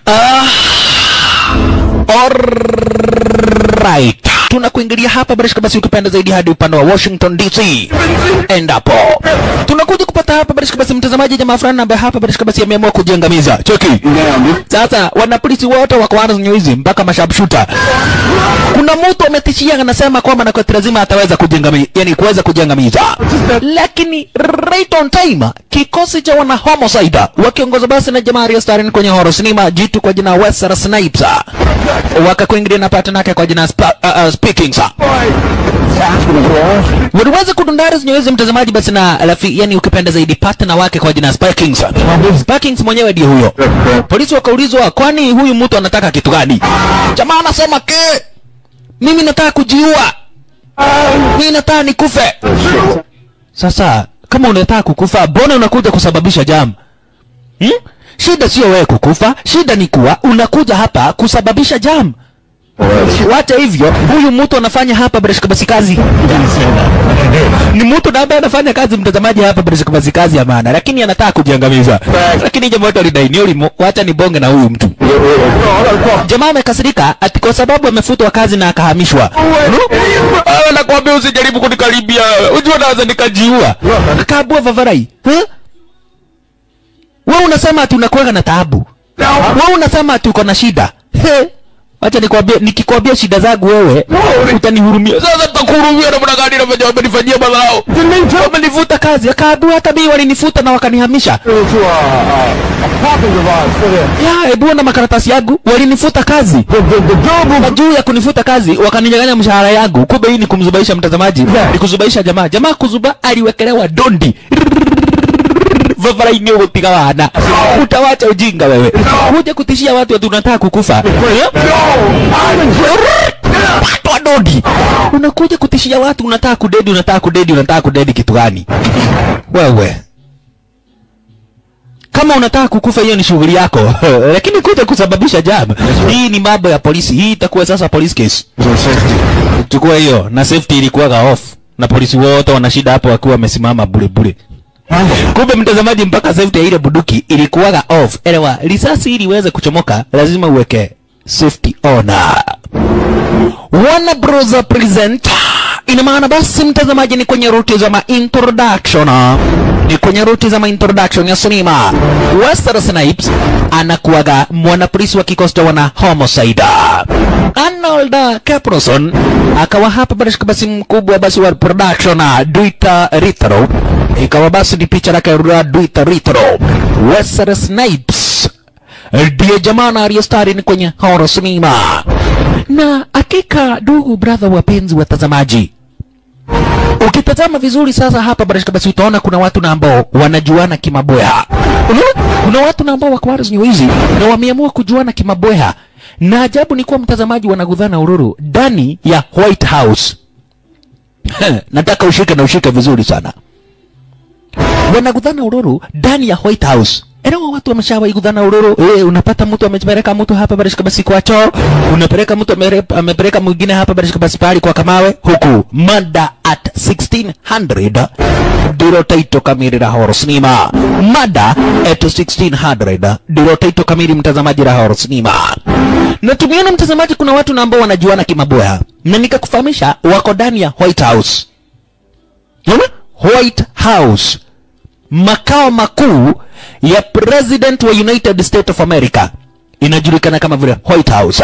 Ah, alright. Tunakuingilia hapa barishika basi ukipenda zaidi hadi upande wa Washington DC. Endapo tunakuja kupata hapa barishika basi mtazamaji jamaa fulani ambaye hapa barishika basi ameamua kujiangamiza. Cheki. Sasa wanapolisi wote wako wana nyuizi mpaka mashabshuta. Kuna mtu ametishia anasema kwamba na kwa lazima ataweza kujiangamiza, yani kuweza kujiangamiza. Lakini right on time kikosi cha wana homicide wakiongozwa basi na jamaa Arya Starin kwenye horror cinema jitu kwa jina Wesley Snipes wakakuingilia na partner yake kwa jina Spa, uh, uh, Speaking sa waliweza kudundari zenyewe mtazamaji basi na alafi, yani ukipenda zaidi partner wake kwa jina Sparkings. Sparkings mwenyewe ndiye huyo. Polisi wakaulizwa kwani huyu mtu anataka kitu gani? Jamaa anasema ke mimi nataka kujiua. Mimi nataka nikufe. Sasa kama unataka kukufa, mbona unakuja kusababisha jam? Hmm? Shida sio wewe kukufa, shida ni kuwa unakuja hapa kusababisha jam. Wacha hivyo, huyu mtu anafanya hapa Breshka basi kazi. Ni mtu na ambaye anafanya kazi mtazamaji hapa Breshka basi kazi ya maana, lakini anataka kujiangamiza. Lakini jamaa wetu alidai ni ulimo, wacha nibonge na huyu mtu. Jamaa amekasirika ati kwa sababu amefutwa kazi na akahamishwa. Ah, nakwambia usijaribu kunikaribia. Unajua naweza nikajiua. Akaabua vavarai. Huh? Wewe unasema ati unakuwa na taabu. Wewe unasema ati uko na shida. He. Acha nikwambie nikikwambia shida zangu wewe utanihurumia. Sasa tutakuhurumia namna gani na venye wamenifanyia madharau? Wamenifuta kazi, akaambiwa hata mimi walinifutwa na wakanihamisha. Ya, hebu ona makaratasi yangu, walinifuta kazi. Na juu ya kunifuta kazi, wakaninyang'anya mshahara yangu. Kumbe hii ni kumzubaisha mtazamaji, ni kuzubaisha jamaa. Jamaa kuzuba aliwekelewa dondi vavaraini ugutiga wana utawacha ujinga wewe kuja kutishia watu ati unataka kukufa watu wadodi unakuja kutishia watu unataka kudedi unataka kudedi unataka kudedi kitu gani wewe kama unataka kukufa hiyo ni shughuli yako lakini kuja kusababisha jam hii ni mambo ya polisi hii itakuwa sasa police case chukua hiyo na safety ilikuwaga off na polisi wote wana shida hapo wakiwa wamesimama bure bure kumbe mtazamaji mpaka safety ya ile buduki ilikuwaga off elewa risasi ili iweze kuchomoka lazima uweke safety on wana broza present ina maana basi mtazamaji ni kwenye ruti za ma introduction ni kwenye ruti za ma introduction ya sinema Wesley Snipes anakuwaga mwanapolisi wa kikosi cha wana homicide Arnold Caproson akawa hapa barishika basi mkubwa basi wa production Duita Ritro ikawa basi ni picha lake la Duita Ritro Wesley Snipes ndiye jamaa na aliyestari ni kwenye horror sinema na hakika ndugu brother wapenzi watazamaji ukitazama vizuri sasa hapa barashika basi utaona kuna watu na ambao wanajuana kimaboya unaona kuna watu na ambao wako hizi hizi na wameamua kujuana kimaboya na ajabu ni kuwa mtazamaji wanagudhana ururu ndani ya White House nataka ushike na ushike vizuri sana wanagudhana ururu ndani ya White House Elewa watu wameshawahi kudhana ururu. Eh, unapata mtu amepeleka mtu hapa barishika basi kwa choo, unapeleka mtu amere- amepeleka mwingine hapa barishika basi pale kwa kamawe huku mada at 1600 ndilo taito kamili la horror cinema. Mada at 1600 ndilo taito kamili mtazamaji la horror cinema. Na tumeona mtazamaji, kuna watu na ambao wanajuana kimaboya, na nikakufahamisha wako ndani ya White House. Unaona? White House makao makuu ya president wa United States of America inajulikana kama vile White House.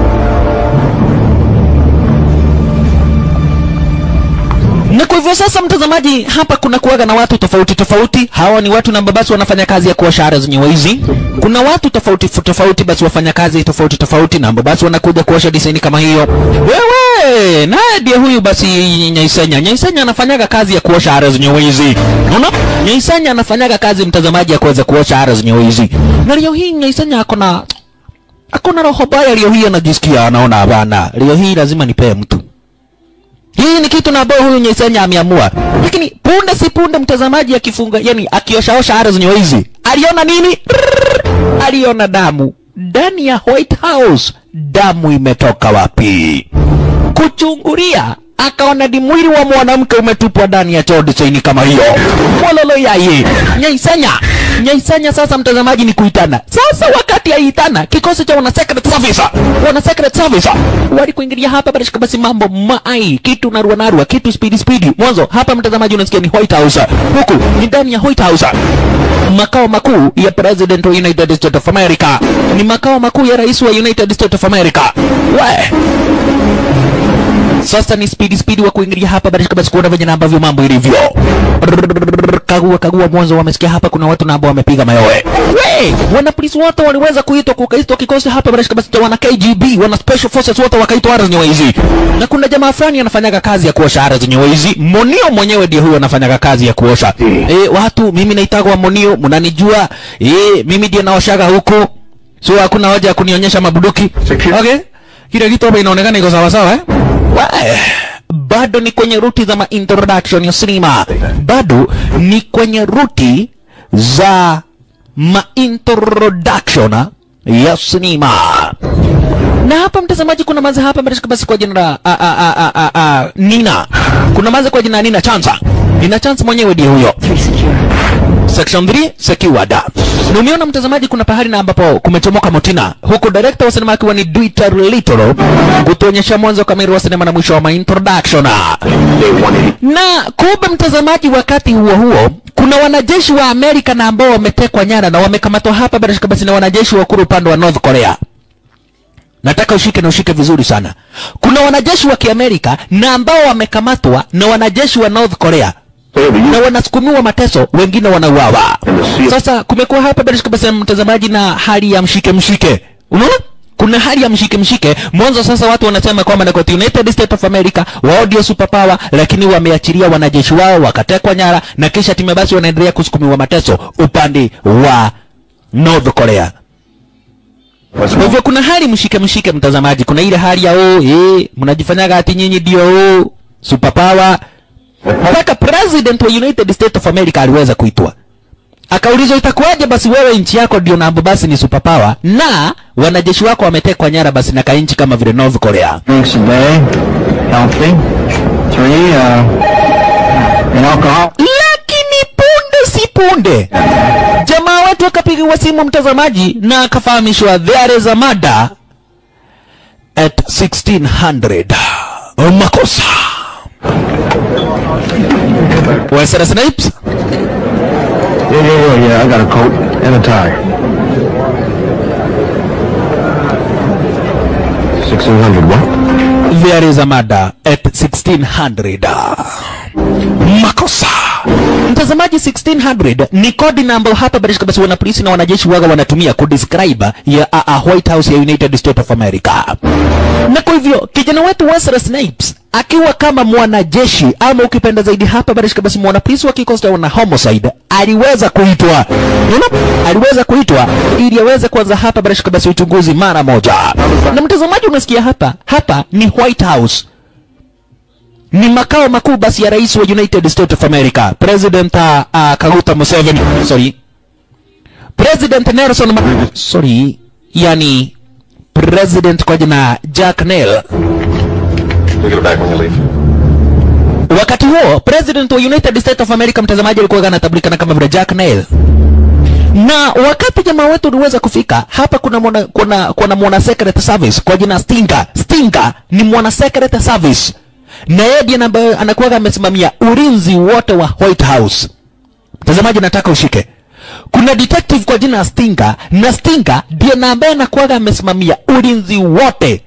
Na kwa hivyo sasa, mtazamaji, hapa kuna kuwaga na watu tofauti tofauti. Hawa ni watu na basi wanafanya kazi ya kuosha ara zenye wizi. Kuna watu tofauti tofauti, basi wafanya kazi tofauti tofauti, na basi wanakuja kuosha design kama hiyo. Wewe naye ndiye huyu basi Nyaisanya. Nyaisanya anafanyaga kazi ya kuosha ara zenye wizi. Unaona? Nyaisanya anafanyaga kazi mtazamaji, ya kuweza kuosha ara zenye wizi. Na leo hii Nyaisanya akona akona roho baya. Leo hii anajisikia anaona, hapana, leo hii lazima nipee mtu hii ni kitu na ambayo huyu Nyaisanya ameamua, lakini punde si punde mtazamaji akifunga, yani akioshaosha ara zenye wizi, aliona nini? Rrrr, aliona damu ndani ya White House. Damu imetoka wapi? Kuchungulia akaona ni mwili wa mwanamke umetupwa ndani ya choo desaini kama hiyo. Mololo yaye Nyaisanya nyaisanya sasa mtazamaji ni kuitana sasa wakati aitana kikosi cha wana secret service wana secret service walikuingilia hapa barishika basi mambo mai kitu narua narua kitu speedy speedy mwanzo hapa mtazamaji unasikia ni white house huku ni ndani ya white house makao makuu ya president wa united states of america ni makao makuu ya rais wa united states of america we sasa ni speedy speedy wa kuingilia hapa barishika basi kuona venye na ambavyo mambo ilivyo kagua kagua mwanzo wamesikia hapa kuna watu na ambao wamepiga mayowe we wana polisi wote waliweza kuitwa kukaitwa kikosi hapa barishika basi cha wana KGB wana special forces wote wakaitwa ara zenyewe hizi na kuna jamaa fulani anafanyaga kazi ya kuosha ara zenyewe hizi monio mwenyewe ndiye huyo anafanyaga kazi ya kuosha e, watu mimi naitagwa monio mnanijua e, mimi ndiye naoshaga huku so hakuna hoja ya kunionyesha mabuduki okay kile kitu hapa inaonekana iko sawa sawa eh Wae, bado ni kwenye ruti za ma introduction ya sinema bado ni kwenye ruti za ma introduction ya sinema na hapa mtazamaji kuna maze hapa mtashika basi kwa jina la a, a, a, a, a, a, Nina kuna maze kwa jina la Nina Chansa Nina Chansa mwenyewe ndiye huyo section 3 secured na umeona mtazamaji kuna pahali na ambapo kumechomoka motina huku director wa sinema akiwa ni Dieter Little kutuonyesha mwanzo kamili wa sinema na mwisho wa ma introduction na kumbe mtazamaji wakati huo huo kuna wanajeshi wa Amerika na ambao wametekwa nyara na wamekamatwa hapa bila shaka basi na wanajeshi wa kuru upande wa North Korea nataka ushike na ushike vizuri sana kuna wanajeshi wa kiamerika na ambao wamekamatwa na wanajeshi wa North Korea na wanasukumiwa mateso wengine wanauawa sasa kumekuwa hapa bila shaka basi mtazamaji na hali ya mshike mshike unaona kuna hali ya mshike mshike mwanzo sasa watu wanasema kwamba na kwa United States of America wao ndio superpower lakini wameachilia wanajeshi wao wakatekwa nyara na kisha timu basi wanaendelea kusukumiwa mateso upande wa North Korea kwa hivyo kuna hali mshike mshike mtazamaji kuna ile hali ya oh eh mnajifanyaga ati nyinyi ndio oh superpower mpaka president wa United States of America aliweza kuitwa akaulizwa itakuwaje basi wewe nchi yako ndio nambo basi ni superpower na wanajeshi wako wametekwa nyara basi na kainchi kama vile North Korea drinks a day, healthy. Three, uh, an alcohol. lakini punde si punde jamaa wetu akapigiwa simu mtazamaji na akafahamishwa there is a murder at 1600 makosa Wesley Snipes Yeah, yeah, yeah, yeah. I got a coat and a tie. Sixteen hundred. What? there is a murder at 1600 makosa mtazamaji 1600 ni kodi na ambayo hapa barishka basi wana polisi na wanajeshi waga wanatumia kudescribe ya a, a white house ya united states of america na kwa hivyo kijana wetu Wesley Snipes akiwa kama mwanajeshi ama ukipenda zaidi hapa barishka basi mwanapolisi wa kikosi cha wana homicide aliweza kuitwa Unaona? aliweza kuitwa ili aweze kuanza hapa barishka basi uchunguzi mara moja na mtazamaji unasikia hapa hapa ni white house ni makao makuu basi ya rais wa United States of America President uh, uh, Kaguta Museveni sorry President Nelson Ma sorry yani President kwa jina Jack Nell We'll get it back when you leave. wakati huo president wa United States of America mtazamaji alikuwa anatambulikana kama vile Jack Neil na wakati jamaa wetu uliweza kufika hapa kuna mwana, kuna, kuna mwana secret service kwa jina Stinger Stinger ni mwana secret service na yeye ndiye ambaye anakuwa amesimamia ulinzi wote wa White House mtazamaji nataka ushike kuna detective kwa jina Stinger na Stinger ndiye na ambaye anakuwa amesimamia ulinzi wote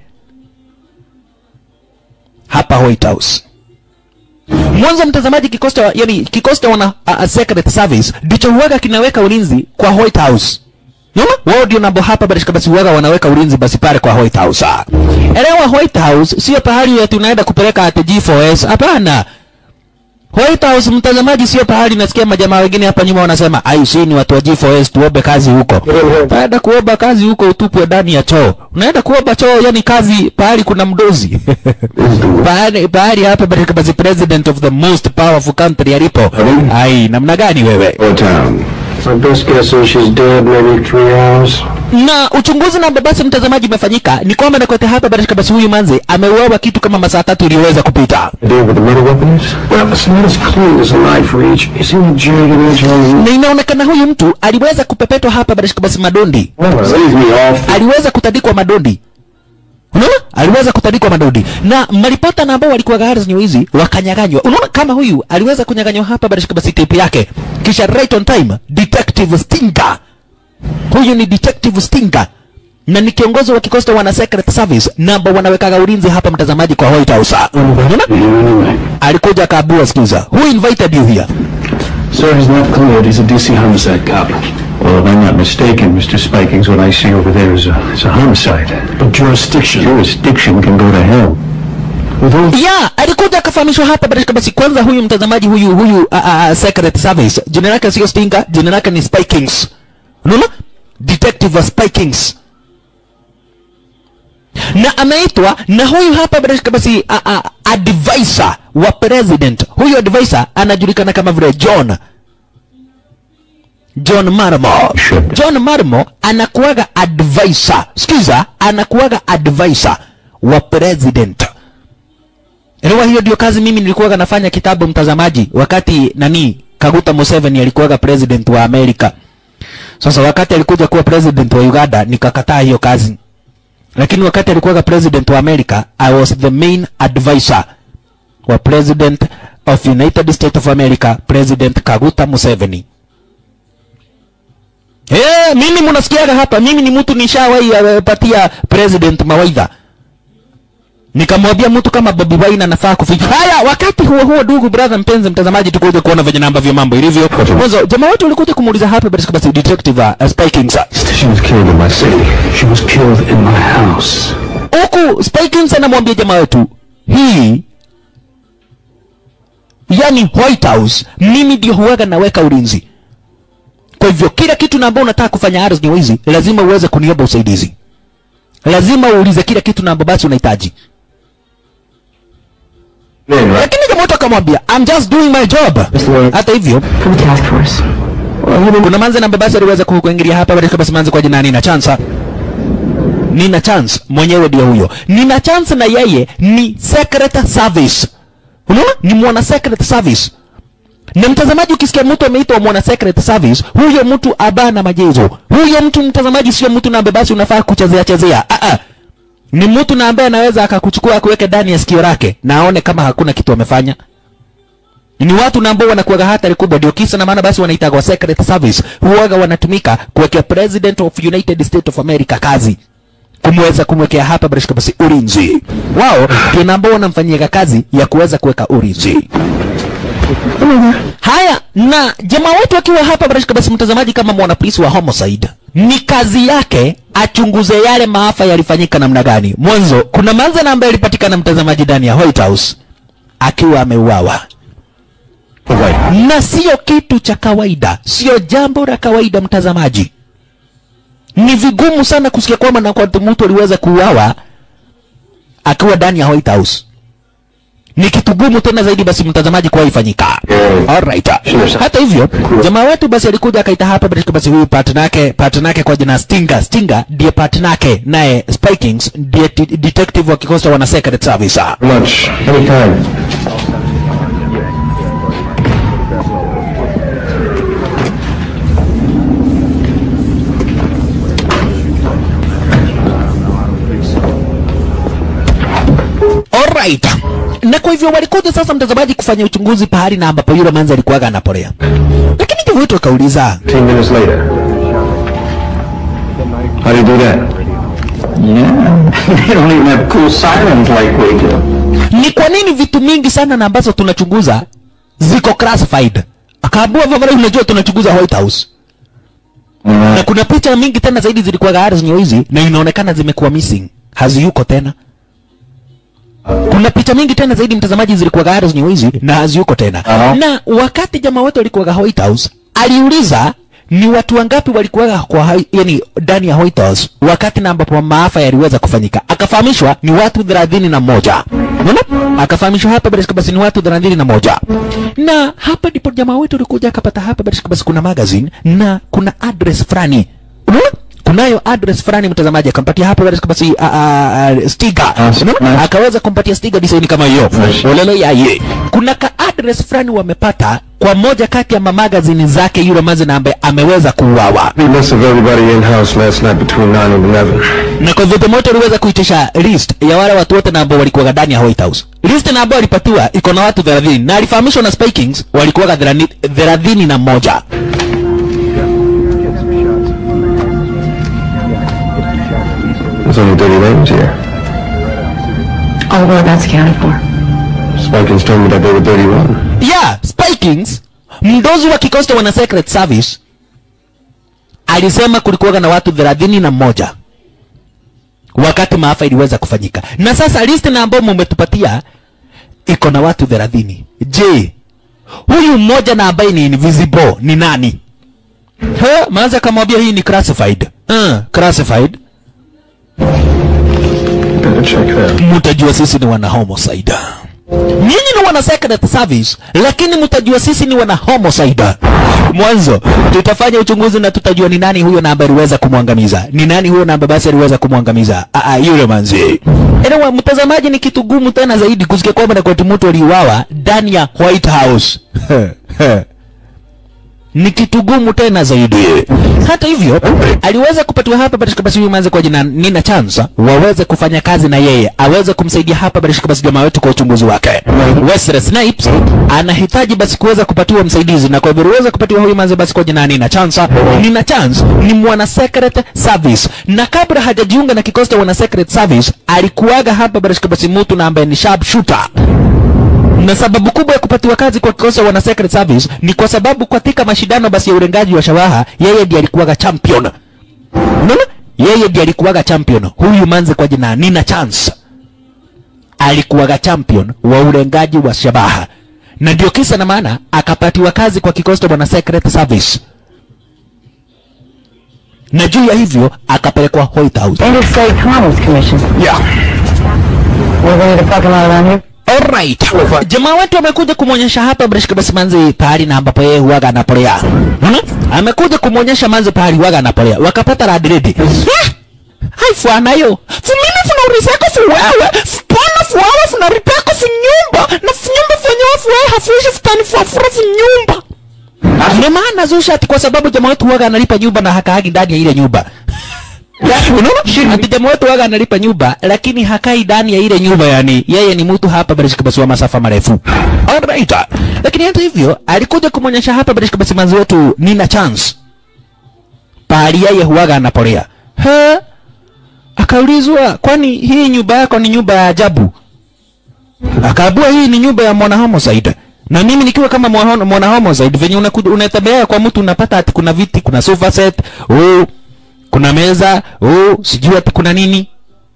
hapa White House mwanzo mtazamaji kikosi cha yani kikosi cha wana uh, uh, secret service ndicho huwaga kinaweka ulinzi kwa White House Unaona? Wao ndio nabo hapa basi basi huwaga wanaweka ulinzi basi pale kwa White House. Ah. Elewa White House sio pahali eti unaenda kupeleka ati G4S. Hapana. White House mtazamaji sio pahali nasikia majamaa wengine hapa nyuma wanasema ai si ni watu wa G4S tuombe kazi huko. Baada kuomba kazi huko utupwe ndani ya choo. Unaenda kuomba choo yani kazi pahali kuna mdozi. pahali pahali hapa basi basi president of the most powerful country alipo. Ai namna gani wewe? Or town. My best guess is she's dead maybe three hours. na uchunguzi na basi mtazamaji umefanyika ni kwamba nakote hapa barashika basi huyu manzi ameuawa kitu kama masaa tatu iliyoweza kupita Idea what the murder weapon is? Well, it's not as clean as a knife reach. You see the jagged edge on na inaonekana huyu mtu aliweza kupepetwa hapa barashika basi madondi Leave me off. aliweza kutandikwa madondi unaona aliweza kutandikwa madondi na maripota na ambao walikuwa gari zenye hizi wakanyaganywa unaona kama huyu aliweza kunyaganywa hapa barashika basi tape yake kisha right on time detective stinker huyu ni detective stinker na ni kiongozi wa kikosi cha wana secret service na ambao wanawekaga ulinzi hapa mtazamaji kwa White House unaona Anyway. alikuja akaabua skiza who invited you here Sir, he's not cleared. He's a DC homicide cop. Well, if I'm not mistaken, Mr. Spikings, what I see over there is a, is a homicide. But jurisdiction. Jurisdiction can go to hell. With all ya alikuja akafahamishwa hapa barashika basi kwanza huyu mtazamaji huyu huyu uh, uh, secret service jina lake sio stinga jina lake ni spikings unaona detective wa spikings na ameitwa na huyu hapa barashika basi uh, uh, advisor wa president huyu advisor anajulikana kama vile john john marmo Should. john marmo anakuwaga advisor sikiza anakuwaga advisor wa president Elewa hiyo ndio kazi mimi nilikuwaga nafanya kitabu mtazamaji wakati nani Kaguta Museveni alikuwaga president wa Amerika. Sasa wakati alikuja kuwa president wa Uganda nikakataa hiyo kazi. Lakini wakati alikuwaga president wa Amerika I was the main advisor wa president of United States of America President Kaguta Museveni. Eh, mimi mnasikiaga hapa mimi ni mtu nishawahi uh, patia president mawaidha nikamwambia mtu kama Bobi Wine anafaa kuficha haya. Wakati huo huo, ndugu brother mpenzi mtazamaji, tukuje kuona venye na ambavyo mambo ilivyo. Mwanzo jamaa wetu walikuja kumuuliza hapa basi basi detective uh, Spikings She was killed in my city. She was killed in my house. huku Spikings anamwambia jamaa wetu hii yani White House, mimi ndio huwaga naweka ulinzi. Kwa hivyo kila kitu na ambao unataka kufanya ardhi hizi lazima uweze kuniomba usaidizi, lazima uulize kila kitu na ambao basi unahitaji. Man, right? lakini jamaa wetu akamwambia I'm just doing my job. Hata hivyo from the task force. kuna manze na mbabasi aliweza ku- kuingilia hapa katika basi manze kwa jina Nina Chance. Nina Chance mwenyewe ndio huyo. Nina Chance na yeye ni secret service. Unaona? Ni mwana secret service. Na mtazamaji, ukisikia mtu ameitwa mwana secret service, huyo mtu abana majezo. Huyo mtu mtazamaji, sio mtu na mbabasi unafaa kuchezea chezea. Ah ah. Ni mtu na ambaye anaweza akakuchukua akuweke ndani ya sikio lake na aone kama hakuna kitu amefanya ni watu na ambao wanakuwaga hatari kubwa, ndio kisa na maana basi wanaitagwa secret service, huwaga wanatumika kuwekea president of United States of America kazi kumweza kumwekea hapa barishika basi ulinzi wao, ndio na ambao wanamfanyia kazi ya kuweza kuweka ulinzi. Haya, na jamaa wetu akiwa hapa barishika basi, mtazamaji, kama mwanapolisi wa homicide, ni kazi yake achunguze yale maafa yalifanyika namna gani. Mwanzo kuna manzana ambaye alipatikana mtazamaji ndani ya White House akiwa ameuawa na sio kitu cha kawaida, sio jambo la kawaida mtazamaji. Ni vigumu sana kusikia kwamba na kwa mtu aliweza kuuawa akiwa ndani ya White House. Ni kitu gumu tena zaidi basi mtazamaji kwa ifanyika. Alright. Hata hivyo, jamaa wetu basi alikuja akaita hapa basi basi huyu partner yake partner yake kwa jina Stinger. Stinger ndiye partner yake naye Spikings ndiye de- detective wa kikosi cha wana secret service. Lunch. Anytime. Alright. Na kwa hivyo walikuja sasa mtazamaji kufanya uchunguzi pahali na ambapo yule manzi alikuwaga anapolea. Lakini jamaa wetu akauliza, 15 minutes later. How do you do that? Yeah. they don't even have cool sirens like we do. ni kwa nini vitu mingi sana na ambazo tunachunguza ziko classified? Akaambua vavara, unajua tunachunguza White House. Na kuna picha mingi tena zaidi zilikuwa gari zenye hizi na inaonekana zimekuwa missing. Haziyuko tena. Kuna picha mingi tena zaidi mtazamaji zilikuwa gari zenye hizi na haziyuko tena. Aha. Na wakati jamaa wetu alikuwa White House, aliuliza ni watu wangapi walikuwa kwa hai- yani ndani ya White House wakati na ambapo maafa yaliweza kufanyika. Akafahamishwa ni watu thelathini na moja. unaona akafahamishwa hapa bila shaka basi ni watu thelathini na moja na hapa ndipo jamaa wetu alikuja akapata hapa bila shaka basi kuna magazine na kuna address fulani unaona kunayo address fulani mtazamaji akampatia hapa bila shaka basi a, a, a, sticker unaona akaweza kumpatia sticker design kama hiyo olelo yaye kuna ka address fulani wamepata kwa moja kati ya mamagazini zake yule mazina ambaye ameweza kuuawa The list of everybody in-house last night between 9 and 11. na kwa hivyo moto aliweza kuitisha list ya wale watu wote na ambao walikuwa ndani ya White House. List na ambao alipatiwa iko na watu 30 na alifahamishwa na Spy Kings walikuwa 30 na moja. There's only dirty names here. All whereabouts accounted for. Spikins told me that they were 31. Yeah, Spy Kings mdozi wa kikosi cha wana Secret Service alisema kulikuwa na watu 30 na moja wakati maafa iliweza kufanyika, na sasa list na ambao mumetupatia iko na watu 30. Je, huyu mmoja na ambaye ni invisible ni nani? He, maanza akamwambia hii ni classified. Uh, classified. Better check that. Mtajua sisi ni wana homicide. Nyinyi ni wana secret service, lakini mtajua sisi ni wana homicide. Mwanzo tutafanya uchunguzi na tutajua ni nani huyo na ambaye aliweza kumwangamiza, ni nani huyo na ambaye basi aliweza kumwangamiza. Ah, ah, yule manzi. Enewa, mtazamaji, ni kitu gumu tena zaidi kusikia kwamba na kwetu mtu aliuawa ndani ya White House. ni kitu gumu tena zaidi. Hata hivyo, aliweza kupatiwa hapa Barishka basi huyu manze kwa jina Nina Chance waweze kufanya kazi na yeye, aweze kumsaidia hapa Barishka basi jamaa wetu kwa uchunguzi wake. Wesley Snipes anahitaji basi kuweza kupatiwa msaidizi, na kwa hivyo aliweza kupatiwa huyu manze basi kwa jina Nina Chance. Nina Chance ni mwana secret service, na kabla hajajiunga na kikosi cha wana secret service alikuwaga hapa Barishka basi mtu na ambaye ni sharp shooter na sababu kubwa ya kupatiwa kazi kwa kikosi cha wana secret service ni kwa sababu katika mashindano basi ya urengaji wa shabaha yeye ndiye alikuwaga champion. Unaona? Yeye ndiye alikuwaga champion. Huyu manze kwa jina Nina Chance alikuwaga champion wa urengaji wa shabaha, na ndio kisa na maana akapatiwa kazi kwa kikosi cha wana secret service, na juu ya hivyo akapelekwa White House. Interstate Commerce Commission. Yeah. We're going to the parking lot around here. Alright. Jamaa wetu amekuja kumwonyesha hapa Breshka basi manzi pahali na ambapo yeye huwaga anapolea. Unaona? Amekuja kumwonyesha manzi pahali huwaga anapolea. Wakapata rad ready. Ah! Hai fwana yo. Fumimi funa urizako fu wewe. Fupona fu wewe funa ripako fu nyumba. Na fu nyumba fenyewe fu wewe hafuishi futani fu afura fu nyumba. Ndio maana zusha ati kwa sababu jamaa wetu huwaga analipa nyumba na hakaagi ndani ya ile nyumba. Unaona? Ati jamaa wetu waga analipa nyumba lakini hakai ndani ya ile nyumba yani. Yeye ni mtu hapa Barishka basi wa masafa marefu. Alright. Lakini hata hivyo alikuja kumwonyesha hapa Barishka basi manzi wetu Nina Chance. Pahali yeye huwaga anapolea. He? Akaulizwa, kwani hii nyumba yako ni nyumba ya ajabu? Akaambiwa hii ni nyumba ya mwana homicide. Na mimi nikiwa kama mwana mwana homicide venye unakuja unatembea kwa mtu unapata ati kuna viti, kuna sofa set, oh, kuna meza, oh, sijui ati kuna nini.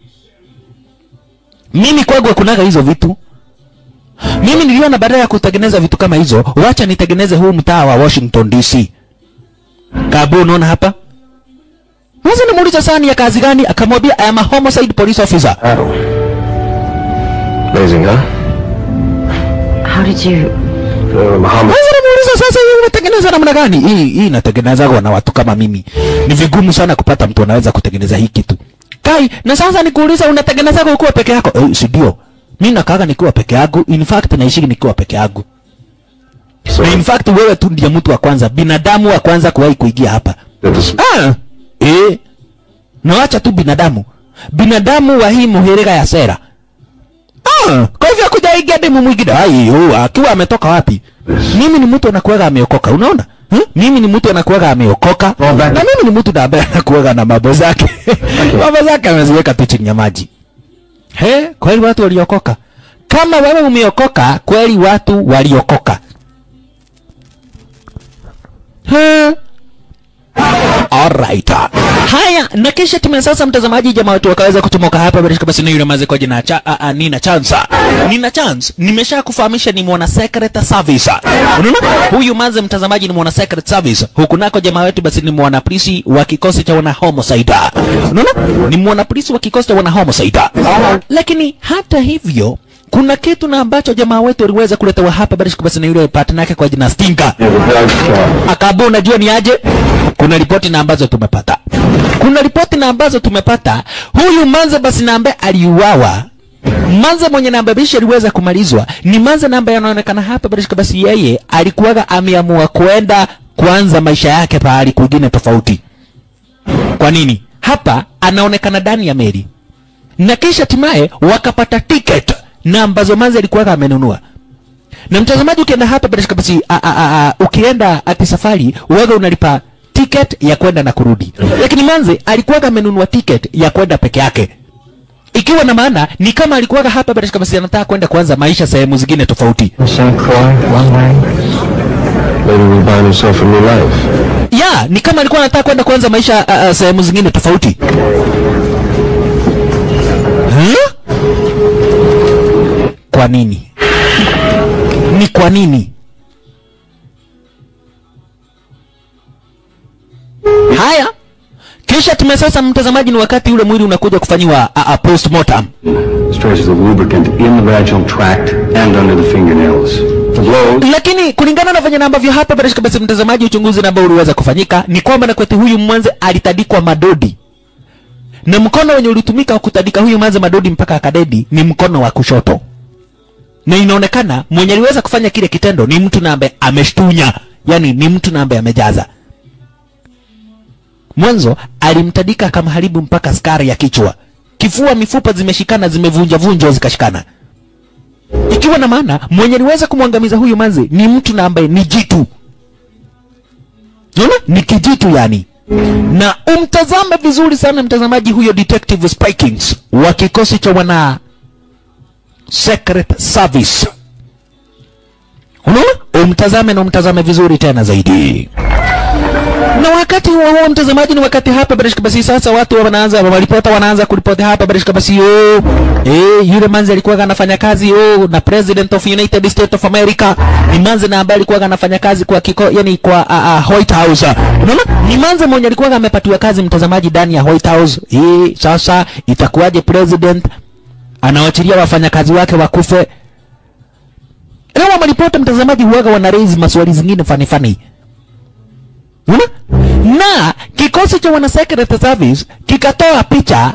Mimi kwangu hakunaga hizo vitu. Mimi niliona badala ya kutengeneza vitu kama hizo, wacha nitengeneze huu mtaa wa Washington DC. Kabu, unaona hapa? Sasa nimuuliza sana ni ya kazi gani? Akamwambia I am a homicide police officer. Battle. Amazing, huh? How did you... Uh, Muhammad. Sasa nimuuliza sasa hii unatengeneza namna gani? Hii hii inatengenezwa na watu kama mimi. Ni vigumu sana kupata mtu anaweza kutengeneza hii kitu. Kai, na sasa nikuuliza unatengeneza kwa ukiwa peke yako? Eh, si ndio. Mimi nakaaga nikiwa peke yangu. In fact naishi nikiwa peke yangu. So, Na in fact wewe tu ndiye mtu wa kwanza, binadamu wa kwanza kuwahi kuingia hapa. that this- Ah, eh. Na wacha tu binadamu. Binadamu wa hii muhirika ya sera. Ah, kwa hivyo kuja ingia demu mwingine. Ai, oh, akiwa ametoka wapi? Mimi ni mtu anakuwaga ameokoka, unaona? Hmm? Mimi ni mtu anakuwaga ameokoka. Well, that- Na mimi ni mtu na ambaye anakuwaga na mambo zake. mambo zake ameziweka tu chini ya maji. He, kweli watu waliokoka. Kama wewe umeokoka, kweli watu waliokoka. He. Alright. Haya, na kisha timu sasa mtazamaji jamaa wetu wakaweza kutomoka hapa bila shaka basi ni yule maze kwa jina cha a, a, Nina Chance. Nina Chance nimesha kufahamisha ni mwana secret service. Unaona? Huyu maze mtazamaji ni mwana secret service. Huku nako jamaa wetu basi ni mwana polisi wa kikosi cha wana homicide. Unaona? Ni mwana polisi wa kikosi cha wana homicide. Lakini hata hivyo kuna kitu na ambacho jamaa wetu aliweza kuletewa hapa barishika basi na yule partner yake kwa jina Stinka Yeah, the drugstore. akaambia unajua ni aje kuna ripoti na ambazo tumepata kuna ripoti na ambazo tumepata huyu manze basi na ambaye aliuawa manze mwenye namba bishi aliweza kumalizwa ni manze na ambaye anaonekana hapa barishika basi yeye alikuwaga ameamua kuenda kuanza maisha yake pahali kwingine tofauti kwa nini hapa anaonekana ndani ya meli na kisha hatimaye wakapata ticket na ambazo manze alikuwaga amenunua na mtazamaji ukienda hapa bila shaka basi a, a, a, a, ukienda ati safari uwaga unalipa ticket ya kwenda na kurudi lakini manze alikuwaga amenunua ticket ya kwenda peke yake ikiwa na maana ni kama alikuwaga hapa bila shaka basi anataka kwenda kuanza maisha sehemu zingine tofauti St. Croix, one way. Maybe we'll find himself a new life. ya ni kama alikuwa anataka kwenda kuanza maisha uh, uh, sehemu zingine tofauti huh? kwa nini ni kwa nini haya kisha tume sasa mtazamaji ni wakati ule mwili unakuja kufanyiwa uh, uh, postmortem Traces of lubricant in the vaginal tract and under the fingernails. The blows. lakini kulingana na venye na ambavyo hapa bila shaka basi mtazamaji uchunguzi na ambao uliweza kufanyika ni kwamba na kwetu huyu mwanze alitadikwa madodi na mkono wenye ulitumika wa kutadika huyu mwanze madodi mpaka akadedi ni mkono wa kushoto na inaonekana mwenye aliweza kufanya kile kitendo ni mtu na ambaye ameshtunya yani ni mtu na ambaye amejaza mwanzo alimtadika akamharibu mpaka skari ya kichwa kifua mifupa zimeshikana zimevunja vunjwa zikashikana ikiwa na maana mwenye aliweza kumwangamiza huyu manzi ni mtu na ambaye ni jitu Unaona? ni kijitu yani na umtazame vizuri sana mtazamaji huyo detective spikings wa kikosi cha wana secret service unaona umtazame na umtazame vizuri tena zaidi na wakati huo huo mtazamaji ni wakati hapa barishika basi sasa watu wanaanza walipota wanaanza kuripoti hapa barishika basi oh, eh yule manzi alikuwa anafanya kazi oh, na president of united states of america ni manzi na ambaye alikuwa anafanya kazi kwa kiko yani kwa uh, uh, white house unaona ni manzi mwenye alikuwa amepatiwa kazi mtazamaji ndani ya white house eh sasa itakuwaje president anawachilia wafanyakazi wake wakufe leo wamaripoti mtazamaji huwaga wana raise maswali zingine fani fani Unaona? na kikosi cha wana secret service kikatoa picha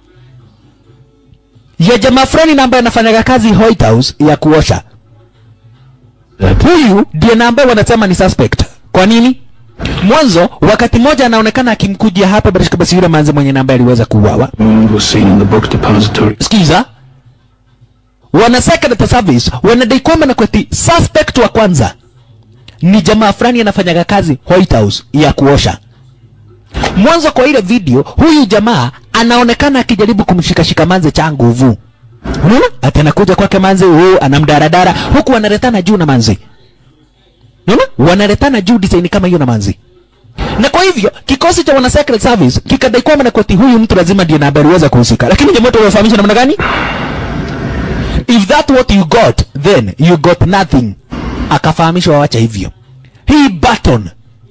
ya jamaa fulani na ambaye anafanyaga kazi White House ya kuosha. Huyu ndiye na ambaye wanasema ni suspect. Kwa nini? Mwanzo wakati mmoja anaonekana akimkujia hapa Barishka basi yule manzi mwenye na ambaye aliweza kuuawa. Wound was seen in the book depository. Sikiza, wana secret service wanadai kwamba na kweti suspect wa kwanza ni jamaa fulani anafanyaga kazi White House ya kuosha. Mwanzo kwa ile video, huyu jamaa anaonekana akijaribu kumshikashika manze cha nguvu. Unaona? Ati anakuja kwake manze, oh, anamdaradara huku wanaletana juu na manze. Unaona? Wanaletana juu design kama hiyo na manze. Na kwa hivyo kikosi cha wana secret service kikadai kwamba na kweti huyu mtu lazima ndiye na habari weza kuhusika. Lakini jamaa wamefahamisha namna gani? If that what you got, then you got nothing. Akafahamishwa wawacha hivyo. Hii button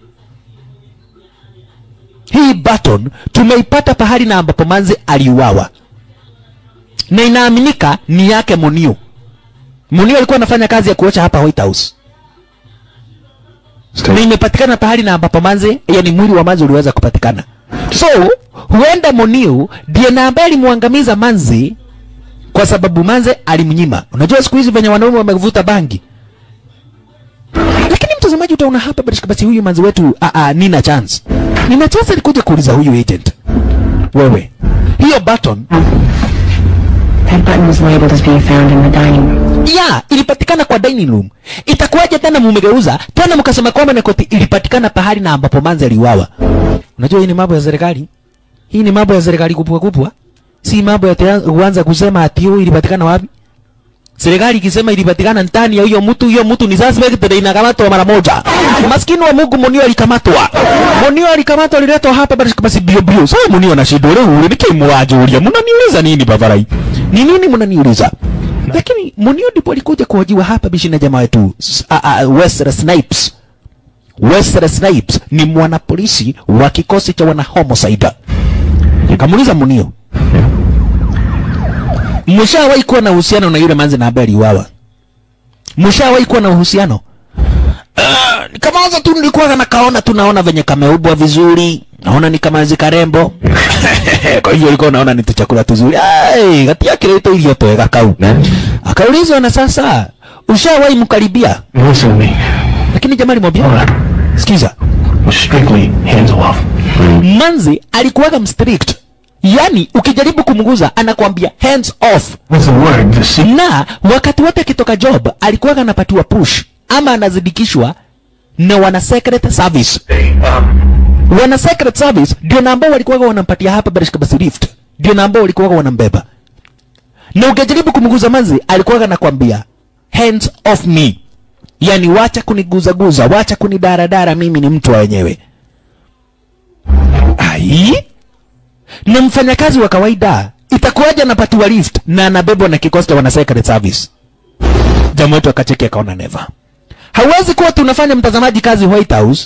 hii button tumeipata pahali na ambapo manzi aliuawa na inaaminika ni yake Munio. Munio alikuwa anafanya kazi ya kuosha hapa White House na imepatikana pahali na ambapo manzi, yani mwili wa manzi uliweza kupatikana. So huenda Munio ndiye na ambaye alimwangamiza manzi kwa sababu manze alimnyima. Unajua siku hizi venye wanaume wamevuta bangi, lakini mtazamaji utaona hapa basi basi huyu manzi wetu a a nina chance nina chance alikuja kuuliza huyu agent wewe hiyo button That button was labeled as being found in the dining room. ya ilipatikana kwa dining room itakuwaje tena mumegeuza tena mkasema kwamba Nakoti ilipatikana pahali na ambapo manzi aliuawa unajua hii ni mambo ya serikali hii ni mambo ya serikali kupwa kupwa si mambo ya tea- kuanza kusema ati hiyo ilipatikana wapi serikali ikisema ilipatikana ndani ya huyo mtu hiyo mtu ni suspect na inakamatwa mara moja maskini wa Mungu Munio alikamatwa Munio alikamatwa aliletwa hapa basi basi bio bio sasa Munio na shida leo ule nikimwaje ulia mnaniuliza nini bavarai ni nini mnaniuliza lakini Munio ndipo alikuja kuhojiwa hapa bishi na jamaa wetu S- a- a- Wesley Snipes Wesley Snipes ni mwanapolisi wa kikosi cha wana homicide kamuuliza Munio mshawahi kuwa na uhusiano na yule manzi na ambaye aliuawa mshawahi kuwa na uhusiano uh, kamaza tu nilikuwa nakaona tu naona venye kameubwa vizuri naona ni kamazi karembo kwa hivyo ulikuwa unaona ni tuchakula tuzuri ai gatia kireto irio twega kau akaulizwa na sasa ushawahi mkaribia Listen to me. lakini jamaa alimwambia Alright. sikiza We're strictly hands off. manzi alikuwaga mstrict yaani ukijaribu kumguza anakwambia hands off What's the word? The secret. na wakati wote akitoka job alikuwaga anapatiwa push ama anazidikishwa na wana secret service wana secret service ndio na ambao walikuwaga wanampatia hapa Barishka basi lift ndio na ambao walikuwaga wanambeba na ukijaribu kumguza manzi alikuwaga anakwambia hands off me yani wacha kuniguzaguza wacha kunidaradara mimi ni mtu wa wenyewe ai na mfanyakazi wa kawaida itakuwaje anapatiwa lift na anabebwa na kikosi cha wana secret service jamaa wetu akacheki akaona neva hauwezi kuwa tunafanya mtazamaji kazi white house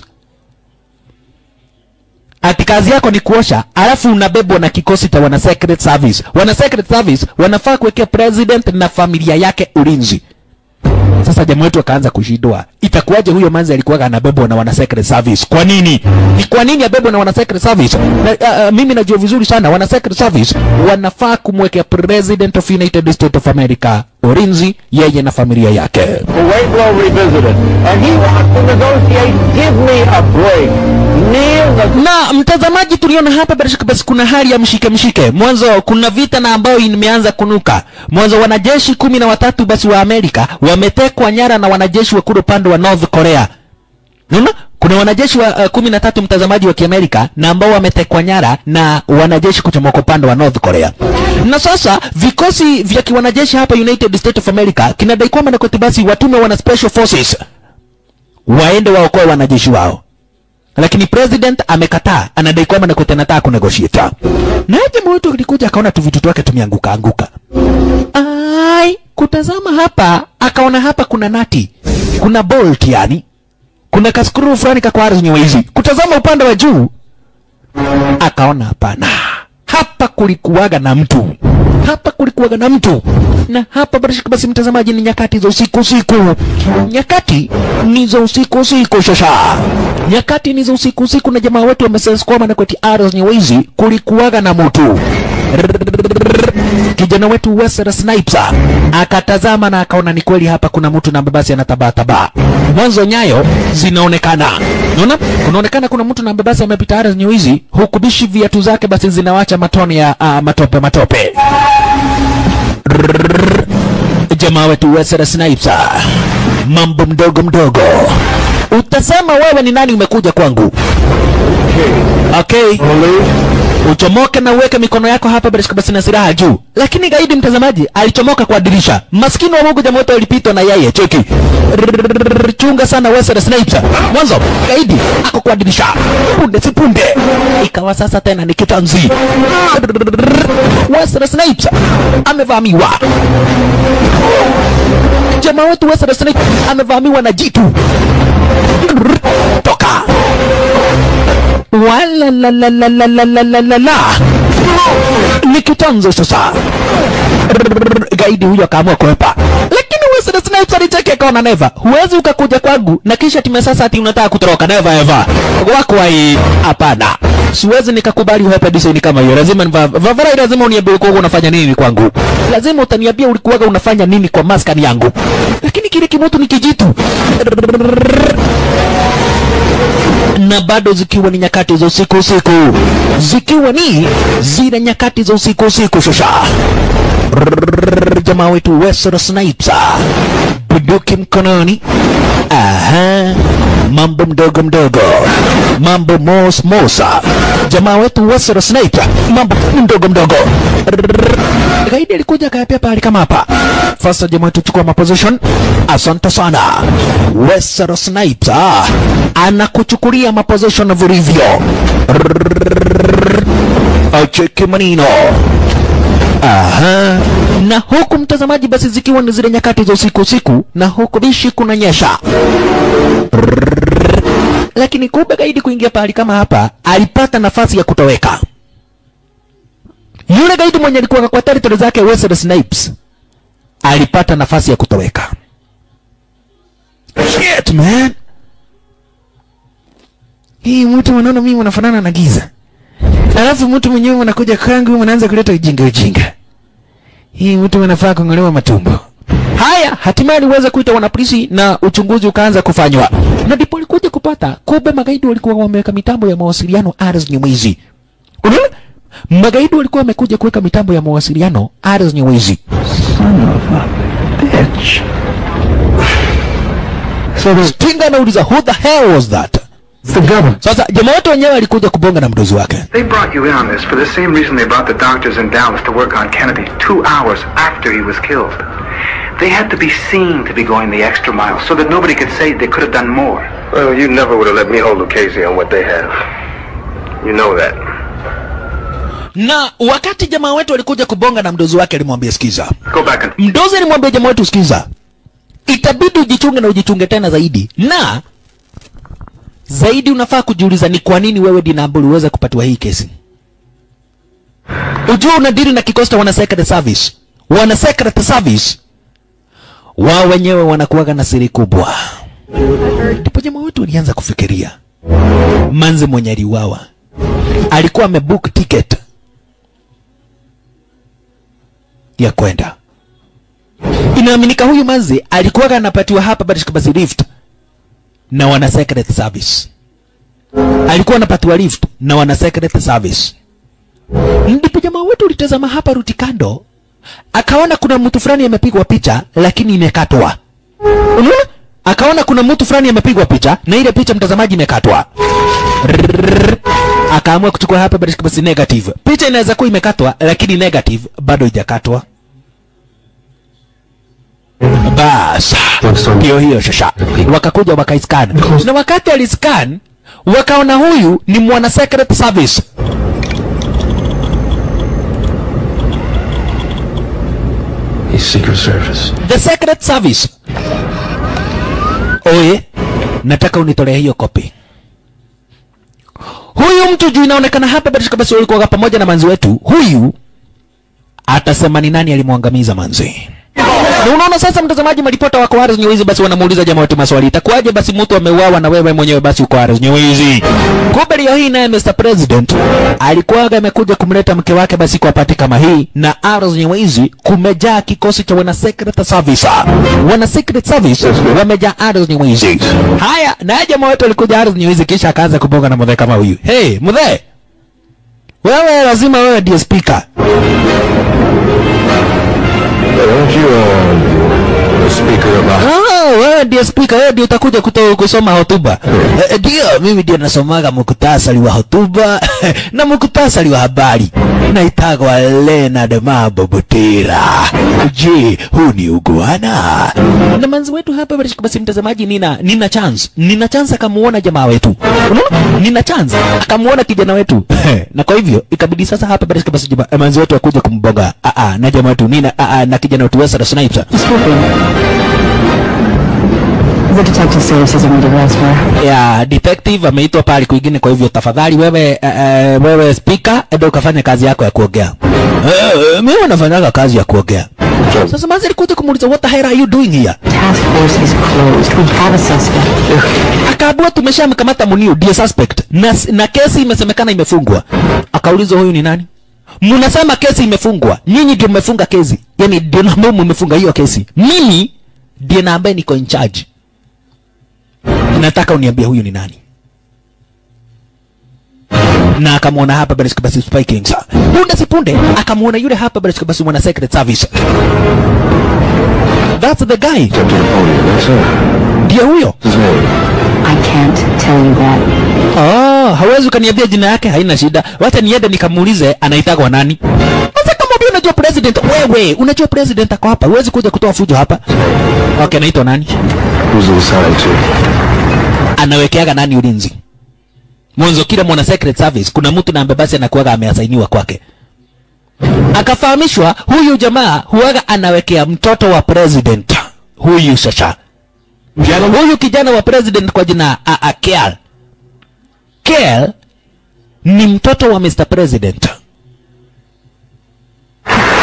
ati kazi yako ni kuosha alafu unabebwa na kikosi cha wana secret service wana secret service wanafaa kuwekea president na familia yake ulinzi sasa jamaa wetu akaanza kushindwa itakuwaje huyo manzi alikuwa anabebwa na wana secret service kwa nini ni kwa nini abebwa na wana secret service na, uh, uh, mimi najua vizuri sana wana secret service wanafaa kumwekea president of united states of america ulinzi yeye na familia yake Pueblo revisited, and he wants to negotiate. Give me a break. Neil the na mtazamaji tuliona hapa bila shaka basi kuna hali ya mshike mshike mwanzo kuna vita na ambayo imeanza kunuka mwanzo wanajeshi kumi na watatu basi wa amerika wametekwa nyara na wanajeshi wa kule upande wa north korea Unaona? Kuna wanajeshi wa uh, kumi na tatu mtazamaji wa Kiamerika na ambao wametekwa nyara na wanajeshi kuchomoka upande wa North Korea. Na sasa vikosi vya kiwanajeshi hapa United States of America kinadai kwamba na koti basi watume wana special forces waende waokoe wanajeshi wao. Lakini president amekataa, anadai kwamba Nakwete anataka kunegotiate. Na jamaa wetu alikuja akaona tu vitu twake tumeanguka anguka. Ai, kutazama hapa akaona hapa kuna nati, kuna bolt yani kuna kaskuru fulani kako ardhi nyewezi. Kutazama upande wa juu akaona hapana, hapa kulikuwaga na mtu, hapa kulikuwaga na mtu na hapa barashika. Basi mtazamaji, ni nyakati za usiku usiku, nyakati ni za usiku usiku. Shasha, nyakati ni za usiku usiku, na jamaa wetu wameseskwama na kweti ardhi nyewezi, kulikuwaga na mtu kijana wetu Wesley Snipes akatazama na akaona ni kweli hapa kuna mtu na basi anatabaa tabaa. Mwanzo nyayo zinaonekana, unaona, kunaonekana kuna mtu na basi amepita ardhi nyeuzi, huku bishi viatu zake basi zinawacha matone ya uh, matope matope. Rrrr. Jamaa wetu Wesley Snipes, mambo mdogo mdogo, utasema wewe ni nani umekuja kwangu? Okay uchomoke na uweke mikono yako hapa bila shaka basi na silaha juu. Lakini gaidi mtazamaji alichomoka kwa dirisha. Maskini wa Mungu jamaa wote walipitwa na yeye. Cheki. Rrrr, Chunga sana Wesley Snipes. Mwanzo gaidi ako kwa dirisha. Punde si punde. Ikawa sasa tena ni kitanzi. Rrrr, Wesley Snipes amevamiwa. Jamaa wetu Wesley Snipes amevamiwa na jitu. Rrrr, Toka wala la la la la la la la la la ni kitanzo sasa Rrrr, gaidi huyo akaamua kuepa lakini Wesley Snipes alicheki akaona neva huwezi ukakuja kwangu na kisha time sasa ati unataka kutoroka neva eva wako hai hapana siwezi nikakubali uhepe design kama hiyo lazima niva- vavarai lazima uniambie ulikuwa unafanya nini kwangu lazima utaniambia ulikuwaga unafanya nini kwa maskani yangu lakini kile kimutu ni kijitu Rrrr na bado zikiwa ni nyakati za usiku usiku, zikiwa ni zile nyakati za usiku usiku. Shosha Rrrr, jamaa wetu Wesley Snipes buduki mkononi, aha, mambo mdogo mdogo, mambo mos mosa, jamaa wetu Wesley Snipes, mambo mdogo mdogo. Rrrr, gaidi alikuja akayapia pahali kama hapa. Sasa jamaa wetu chukua maposition. Asante sana Wesley Snipes, ah, anakuchukulia maposition vilivyo. Rrrr, Acheki manino Aha. Na huku mtazamaji, basi zikiwa ni zile nyakati za usiku usiku, na huku bishi kunanyesha. Rrrr. Lakini kumbe gaidi kuingia pahali kama hapa alipata nafasi ya kutoweka. yule gaidi mwenye alikuwa kwa territory zake Wesley Snipes alipata nafasi ya kutoweka. Shit man. Hii mtu wanaona mimi wanafanana na giza. Alafu mtu mwenyewe anakuja kwangu mnaanza kuleta ujinga ujinga. Hii mtu anafaa kung'olewa matumbo. Haya, hatimaye aliweza kuita wanapolisi na uchunguzi ukaanza kufanywa, na ndipo alikuja kupata kumbe magaidi walikuwa wameweka mitambo ya mawasiliano Ars Nyamwezi. Unaona, magaidi walikuwa wamekuja kuweka mitambo ya mawasiliano Ars Nyamwezi. Bitch. Stinga anauliza who the hell was that? It's the government. Sasa jamaa wote wenyewe alikuja kubonga na mdozi wake. They brought you in on this for the same reason they brought the doctors in Dallas to work on Kennedy two hours after he was killed. They had to be seen to be going the extra mile so that nobody could say they could have done more. Well, you never would have let me hold Lucchese on what they have. You know that. Na wakati jamaa wetu alikuja kubonga na mdozi wake, alimwambia sikiza, Go back and mdozi alimwambia jamaa wetu, sikiza, itabidi ujichunge na ujichunge tena zaidi, na zaidi unafaa kujiuliza ni kwa nini wewe Dinambo uliweza kupatiwa hii kesi. Ujua unadili na kikosi cha wana secret service, wana secret service wao wenyewe wanakuwaga na siri kubwa. Ndipo jamaa wetu alianza kufikiria, manze mwenye aliuawa alikuwa amebook ticket ya kwenda. Inaaminika huyu manzi alikuwa anapatiwa hapa Barishka basi lift na wana secret service, alikuwa anapatiwa lift na wana secret service. Ndipo jamaa wetu ulitazama hapa ruti kando, akaona kuna mtu fulani amepigwa picha lakini imekatwa. Unaona? Akaona kuna mtu fulani amepigwa picha na ile picha mtazamaji imekatwa. Rrrr. Akaamua kuchukua hapa Barishka basi negative. Picha inaweza kuwa imekatwa lakini negative bado haijakatwa. Bas, ndio hiyo shasha. Wakakuja wakaiscan, na wakati aliscan wakaona huyu ni mwana secret service. He's Secret Service. The secret service. Oye, nataka unitolee hiyo kopi. Huyu mtu juu inaonekana hapa Barishka basi walikuwa pamoja na manzi wetu. Huyu atasema ni nani alimwangamiza manzi. Na unaona sasa, mtazamaji, maripota wako Ars Nyewezi basi wanamuuliza jamaa wetu maswali, itakuwaje basi mtu ameuawa na wewe mwenyewe basi uko Ars Nyewezi? Kumbe leo hii naye Mr President alikuwa amekuja kumleta mke wake basi kwa pati kama hii, na Ars Nyewezi kumejaa kikosi cha wana secret service, wana secret service wamejaa Ars Nyewezi. Haya, naye jamaa wetu alikuja Ars Nyewezi, kisha akaanza kubonga na mzee kama huyu. Hey mzee, wewe lazima wewe ndiye speaker. Aren't you, uh, the speaker of the... Ah, wewe ndiye speaker, wewe ndiye utakuja kuto, kusoma hotuba. Eh, Ndio, mimi ndiye nasomaga muktasari wa hotuba na muktasari wa habari. Naitagwa Leonard Mambo Butera. Je, huu ni uguana? Na manzi wetu hapa basi, basi mtazamaji, nina nina chance, nina chance akamuona jamaa wetu, unaona, nina chance akamuona kijana wetu na kwa hivyo ikabidi sasa hapa basi, basi jamaa manzi wetu akuja kumboga ah, ah, na jamaa wetu nina ah, ah, na kijana wetu Wesley Snipes The detective services are needed elsewhere. ya detective ameitwa pale kwingine. Kwa hivyo tafadhali wewe uh, uh, wewe speaker, enda ukafanya kazi yako ya kuongea. Uh, mimi nafanyaga kazi ya kuongea. Sasa mazi alikuja kumuuliza what the hell are you doing here? Task force is closed. We have a suspect. Akaambiwa tumeshamkamata Muniu ndiye suspect na, na kesi imesemekana imefungwa. Akaulizwa huyu ni nani? Mnasema kesi imefungwa, nyinyi ndio mmefunga kesi, yani ndio na ambao mmefunga hiyo kesi. Mimi ndiye na ambaye niko in charge. Nataka uniambie huyu ni nani? na akamwona hapa basi basi Spy Kings. Punde si punde akamwona yule hapa basi basi mwana secret service. That's the guy. Up to the podium, that's her. Ndiye huyo. His name. I can't tell you that. Oh, hawezi ukaniambia jina yake, haina shida. Wacha niende nikamuulize anaitagwa nani. Sasa kama wewe unajua president, wewe unajua president ako hapa, huwezi kuja kutoa fujo hapa. Okay, anaitwa nani? Who's it assigned to? Anawekeaga nani ulinzi? Mwanzo kila mwana secret service kuna mtu na ambaye basi anakuwaga ameasainiwa kwake. Akafahamishwa huyu jamaa huwaga anawekea mtoto wa president huyu sasa. Huyu kijana wa president kwa jina a, a, Kel. Kel ni mtoto wa Mr. President.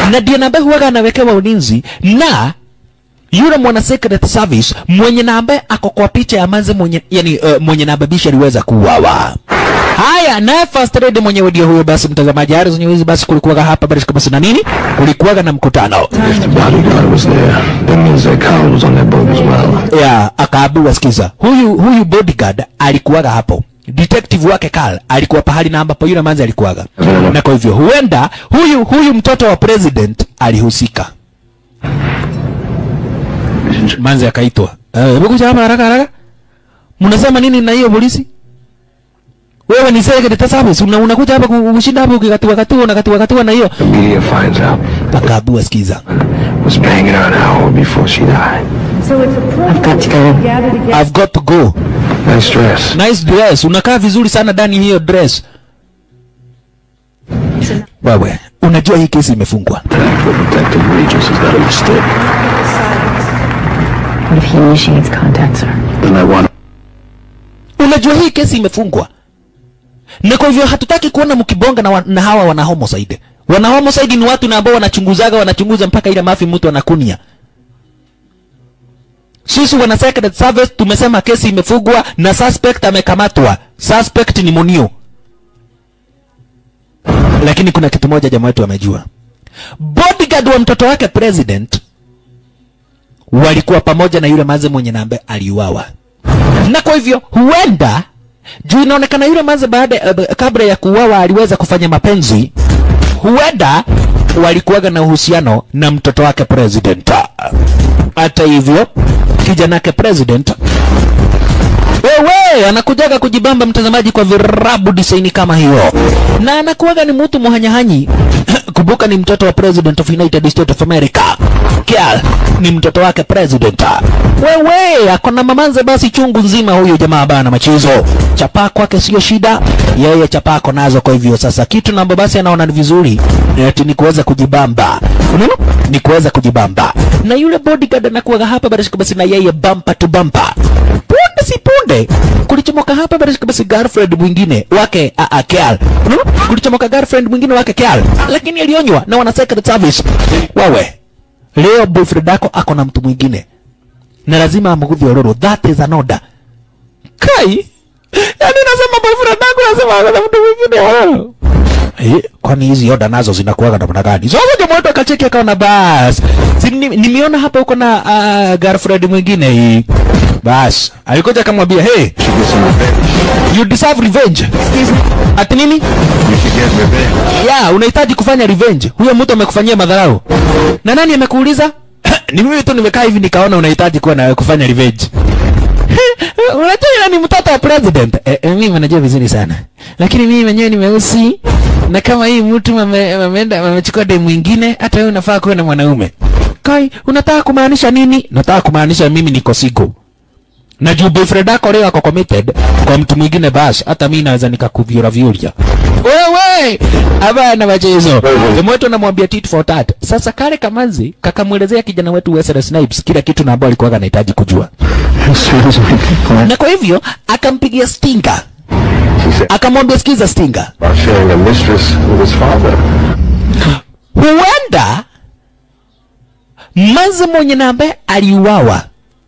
na ndiye na ambaye huwaga anawekewa ulinzi na yule mwana secret service mwenye na ambaye ako kwa picha ya manze mwenye yani uh, mwenye na babisha aliweza kuuawa haya naye first lady mwenyewe ndio huyo basi mtazamaji Harrison Nyuzi basi kulikuwaga hapa basi basi na nini kulikuwaga na mkutano If the bodyguard was there, that means that Kyle was on that boat as well. ya akaambiwa sikiza huyu huyu bodyguard alikuwaga hapo detective wake Carl alikuwa pahali na ambapo yule manzi alikuwaga na kwa hivyo huenda huyu huyu mtoto wa president alihusika manzi akaitwa eh hebu kuja hapa haraka haraka mnasema nini na hiyo polisi wewe ni secret service una unakuja hapa ku- kushinda hapo ukikatiwa katiwa unakatiwa katiwa na hiyo The media finds out. akaambiwa sikiza Was banging her an hour before she died. I've got to go. I've got to go Nice dress. nice dress unakaa vizuri sana ndani hiyo dress wewe unajua hii kesi imefungwa Detective Regis has got a mistake. What if he initiates contact, sir? Then I want unajua hii kesi imefungwa na kwa hivyo hatutaki kuona mkibonga na, wa, na hawa wana homicide wana homicide ni watu na ambao wanachunguzaga wanachunguza mpaka ile mafi mtu anakunia sisi wana secret service tumesema kesi imefungwa na suspect amekamatwa suspect ni munio lakini kuna kitu moja jamaa wetu amejua bodyguard wa mtoto wake president walikuwa pamoja na yule maze mwenye nambe aliuawa na kwa hivyo huenda juu inaonekana yule manze baada uh, kabla ya kuuawa aliweza kufanya mapenzi huenda walikuwaga na uhusiano na mtoto wake president hata hivyo kijana wake president wewe anakujaga kujibamba mtazamaji kwa virabu disaini kama hiyo na anakuwaga ni mtu muhanyahanyi kumbuka ni mtoto wa president of united states of america Kial ni mtoto wake president wewe akona mamanze basi chungu nzima huyo jamaa bana machizo chapaa kwake sio shida yeye chapaa ako nazo kwa hivyo sasa kitu nambo basi anaona ni vizuri eti ni kuweza kujibamba unaona ni kuweza kujibamba na yule bodyguard anakuwaga hapa basi basi na yeye bumper to bumper punde si punde kulichomoka hapa basi basi girlfriend mwingine wake a a Kial unaona kulichomoka girlfriend mwingine wake Kial lakini alionywa na wana secret service wawe leo boyfriend yako ako na mtu mwingine na lazima amgudhi ororo that is an order kai yani nasema boyfriend yako lazima ako na mtu mwingine ororo Eh, kwani hizi oda nazo zinakuwaga namna gani? Sasa jamaa wetu akacheki akaona bas. Si ni- nimeona hapa uko na uh, girlfriend mwingine hii. Bas, alikuja akamwambia, "Hey, you deserve revenge." Ati nini? you should get revenge. Ya, unahitaji kufanya revenge. Huyo mtu amekufanyia madharau. Na nani amekuuliza? ni mimi tu nimekaa hivi nikaona unahitaji kuwa na kufanya revenge. Unajua yule ni mtoto wa president. Eh, eh, mimi najua vizuri sana. Lakini mimi mwenyewe ni mweusi na kama hii mtu ame- ameenda amechukua demu mwingine hata wewe unafaa kuwa na mwanaume. Kai, unataka kumaanisha nini? Nataka kumaanisha mimi niko single. Na juu boyfriend yako leo ako committed kwa mtu mwingine basi hata mimi naweza nikakuvyura vyuria. Wewe hapana machezo. Jamaa wetu anamwambia tit for tat. Sasa kale kamanzi kakamwelezea kijana wetu Wesley Snipes kila kitu na ambacho alikuwa anahitaji kujua. As soon as we can plan. Na kwa hivyo akampigia Stinger. She said Akamwambia sikiza Stinger. about sharing a mistress with his father. Huenda manzi mwenye na ambaye aliuawa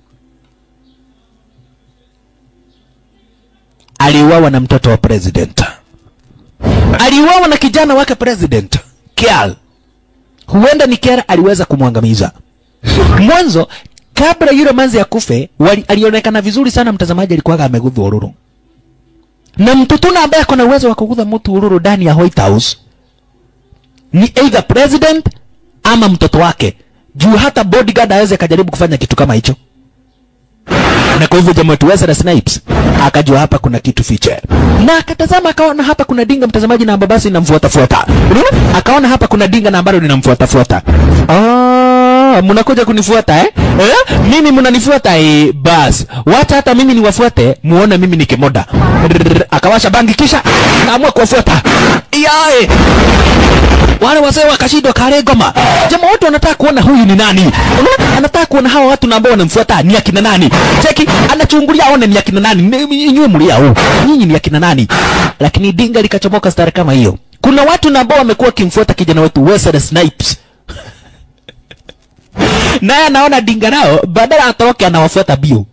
aliuawa na mtoto wa president, aliuawa na kijana wake president Kial. Huenda ni Kial aliweza kumwangamiza mwanzo. Kabla yule manzi ya kufe wali, alionekana vizuri sana, mtazamaji alikuwa amegudhwa ururu na mtutuna ambaye ako na uwezo wa kugudha mtu ururu ndani ya White House ni either president ama mtoto wake juu hata bodyguard aweze akajaribu kufanya kitu kama hicho na kwa hivyo jamaa wetu Wesley Snipes akajua hapa kuna kitu fiche na akatazama akaona hapa kuna dinga mtazamaji na ambalo basi linamfuata fuata unaona akaona hapa kuna dinga na ambalo linamfuata fuata ah mnakuja kunifuata eh? eh mimi mnanifuata eh bas wacha hata mimi niwafuate muone mimi ni kimoda Rrrr, akawasha bangi kisha kaamua kuwafuata yae wale wazee wakashindwa kale ngoma. Jamaa wote wanataka kuona huyu ni nani. Unaona? Anataka kuona hawa watu na ambao wanamfuata ni akina nani. Cheki, anachungulia aone ni akina nani. Ni- Nyinyi mlia huu. Nyinyi ni akina nani? Lakini dinga likachomoka stari kama hiyo. Kuna watu na ambao wamekuwa wakimfuata kijana wetu Wesley Snipes naye anaona dinga nao badala atoroke anawafuata bio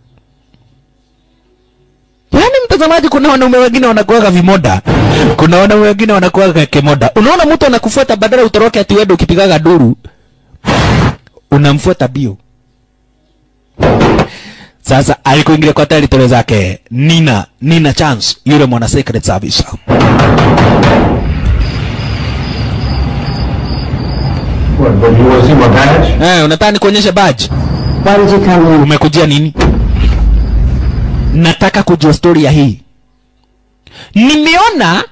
yaani mtazamaji kuna wanaume wengine wanakuwaga vimoda kuna wanaume wengine wanakuwaga kimoda unaona mtu anakufuata badala utoroke ati wewe ukipigaga duru unamfuata bio sasa alikuingilia kwa territory zake nina nina chance yule mwana secret service What, but you want to see my badge? eh unataka nikuonyeshe badge Why did you come here? umekujia nini nataka kujua story ya hii nimeona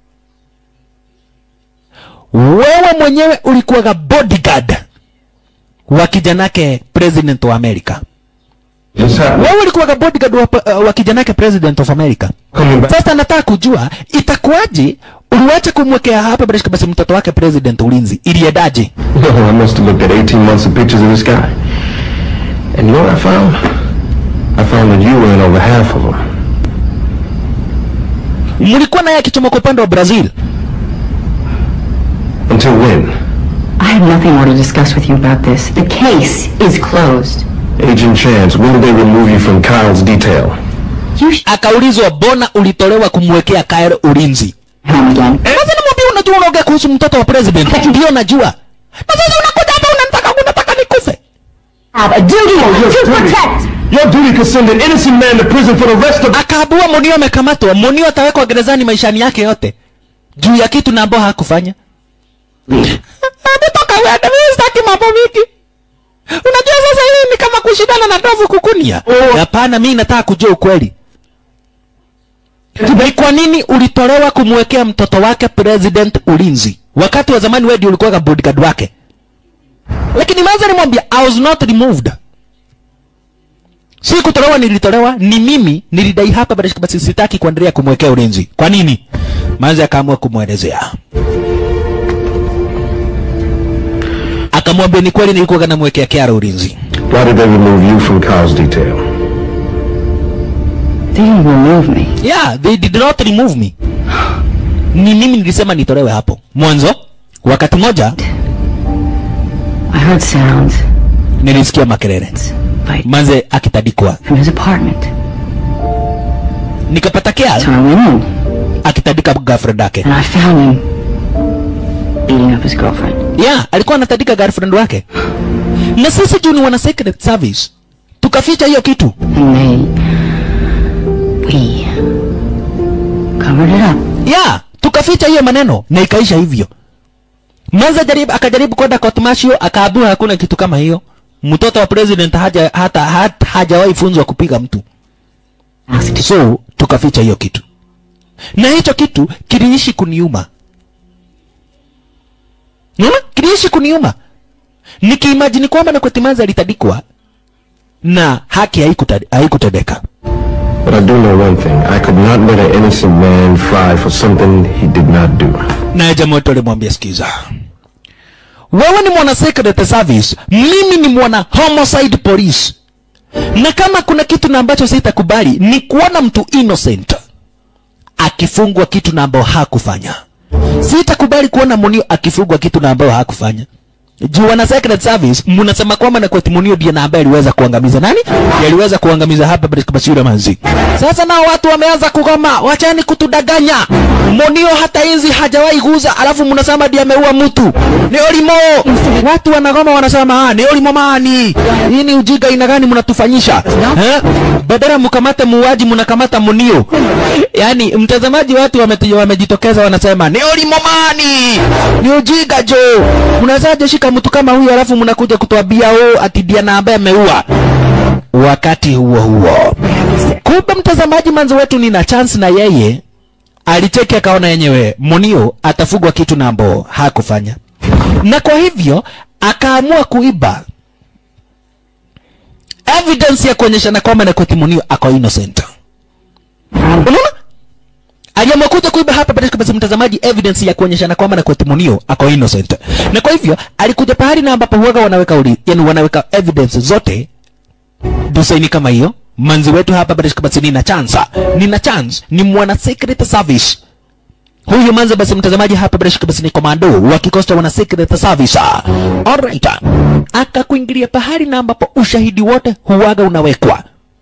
wewe mwenyewe ulikuwaga bodyguard wa kijanake president wa america This happened. wewe ulikuwaga bodyguard wa, uh, wa kijanake president of america Coming back. sasa nataka kujua itakuwaje uliwacha kumwekea hapa bila shaka basi mtoto wake president ulinzi iliendaje No, I must have looked at 18 months of pictures of this guy. And you know what I found? I found that you were in over half of them. mlikuwa naye akichomoka upande wa brazil Until when? I have nothing more to discuss with you about this. The case is closed. Agent Chance, when did they remove you from Kyle's detail? You should akaulizwa bona ulitolewa kumwekea Kyle ulinzi home again. sasa namwambia unajua unaongea kuhusu mtoto wa president ndio najua na sasa unakuja hapa unataka unataka nikufe Have a duty to protect. Your duty could send an innocent man to prison for the rest of... akaabua monio amekamatwa monio atawekwa gerezani maishani yake yote juu ya kitu na ambao hakufanya Ametoka uende, mimi sitaki mambo mingi unajua sasa hii ni kama kushindana na ndovu kukunia hapana mimi nataka kujua ukweli ni kwa nini ulitolewa kumwekea mtoto wake president ulinzi wakati wa zamani wewe ndio ulikuwa bodyguard wake lakini maza nimwambia i was not removed si kutolewa nilitolewa ni mimi nilidai hapa basi basi sitaki kuendelea kumwekea ulinzi kwa nini maza akaamua kumwelezea akamwambia ni kweli nilikuwa namwekea Kiara ulinzi Why did they remove you from Kyle's detail? They didn't remove me. yeah they did not remove me ni mimi nilisema nitolewe hapo mwanzo wakati moja I heard sounds nilisikia makelele fight manze akitadikwa from his apartment. nikapata So Kiara I went in akitadika girlfriend yake and I found him beating up his girlfriend. yeah alikuwa anatadika girlfriend wake na sisi juu ni wana secret service tukaficha hiyo kitu And they, we covered it up. yeah tukaficha hiyo maneno na ikaisha hivyo Manza jaribu akajaribu kwenda court martial akaambiwa hakuna kitu kama hiyo mtoto wa president haja hata, hata hajawahi funzwa kupiga mtu Asked so tukaficha hiyo kitu na hicho kitu kiliishi kuniuma Unaona? kiliishi kuniuma nikiimajini kwamba na kwetimaza alitadikwa na haki haikuta- haikutendeka But I do know one thing. I could not let an innocent man fry for something he did not do. naye jamaa wetu alimwambia sikiza wewe ni mwana secret service mimi ni mwana homicide police na kama kuna kitu na ambacho sitakubali ni kuona mtu innocent akifungwa kitu na ambao hakufanya sitakubali kuona munio akifungwa kitu na ambao hakufanya juu wana secret service mnasema kwamba na kweti munio ndiye na ambaye aliweza kuangamiza nani Ndiye aliweza kuangamiza hapa Basira manzi sasa nao watu wameanza kugoma wachani kutudanganya munio hata hizi hajawahi guza alafu mnasema ndiye ameua mtu ni olimo watu wanagoma wanasema ah ni olimo mani hii ni ujinga ina gani mnatufanyisha eh badala mkamate muuaji mnakamata munio yani mtazamaji watu wameti- wamejitokeza wanasema ni olimo mani ni ujinga jo mnawezaje shika mtu kama huyu alafu mnakuja kutuambia oh ati ndiye na ambaye ameua wakati huo huo kumbe mtazamaji manzo wetu nina chance na yeye alicheki akaona yenyewe munio atafugwa kitu na ambao hakufanya na kwa hivyo akaamua kuiba evidence ya kuonyeshana kwamba na kweti munio ako innocent unaona aliamua kuja kuiba hapa katika basi mtazamaji evidence ya kuonyeshana kwamba na kweti munio ako innocent na kwa hivyo alikuja pahali na ambapo huwaga wanaweka uli, yani wanaweka evidence zote desaini kama hiyo manzi wetu hapa bado basi nina chance nina chance ni mwana secret service huyu manze basi mtazamaji hapa bila shaka basi ni komando wa kikosi cha wana secret service alright akakuingilia pahali na ambapo ushahidi wote huwaga unawekwa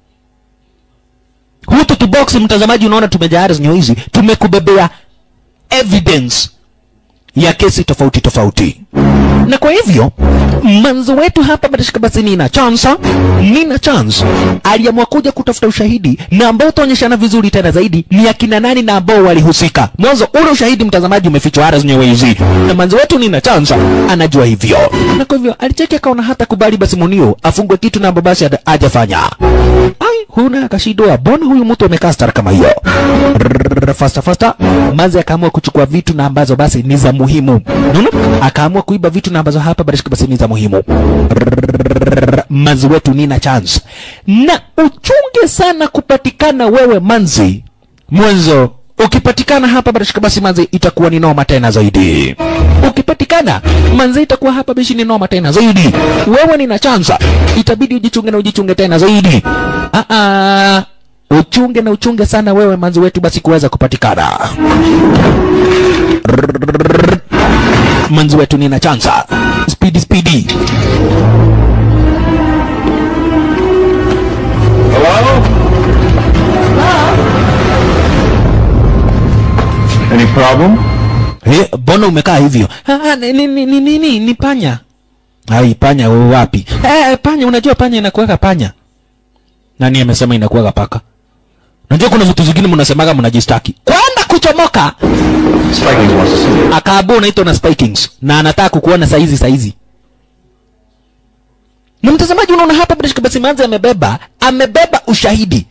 hutu tu box mtazamaji unaona tumejayari zenye hizi tumekubebea evidence ya kesi tofauti tofauti na kwa hivyo manzo wetu hapa batashika basi nina chance nina chance aliamua kuja kutafuta ushahidi na ambao utaonyeshana vizuri tena zaidi ni akina nani na ambao walihusika mwanzo ule ushahidi mtazamaji umefichwa hara zenyewe hizi na manzo wetu nina chance anajua hivyo na kwa hivyo alicheki akaona hata kubali basi munio afungwe kitu na ambao basi hajafanya ai huna akashindwa bona huyu mtu amekaa stara kama hiyo Rrrr, fasta fasta manzi akaamua kuchukua vitu na ambazo basi ni za muhimu Unaona? akaamua kuiba vitu na ambazo hapa basi basi ni za muhimu Rrrr, manzi wetu nina chance na uchunge sana kupatikana wewe manzi mwanzo ukipatikana hapa barashika basi manzi itakuwa ni noma tena zaidi ukipatikana manzi itakuwa hapa bishi ni noma tena zaidi wewe nina chansa itabidi ujichunge na ujichunge tena zaidi ah ah uchunge na uchunge sana wewe manzi wetu basi kuweza kupatikana Rrrr. manzi wetu nina chansa spidi spidi Any problem? Eh, mbona umekaa hivyo? Ah, ah, ni, ni, ni, ni, ni, ni panya. Ai, panya u- wapi? Eh, panya unajua panya inakuweka panya. Nani amesema inakuweka paka? Unajua kuna vitu zingine mnasemaga mnajistaki. Kwenda kuchomoka. Spikings wants to see you. Akaabua unaitwa na spikings na anataka kukuona saizi saizi. Na mtazamaji unaona hapa British Kabasi Manzi amebeba, amebeba ushahidi.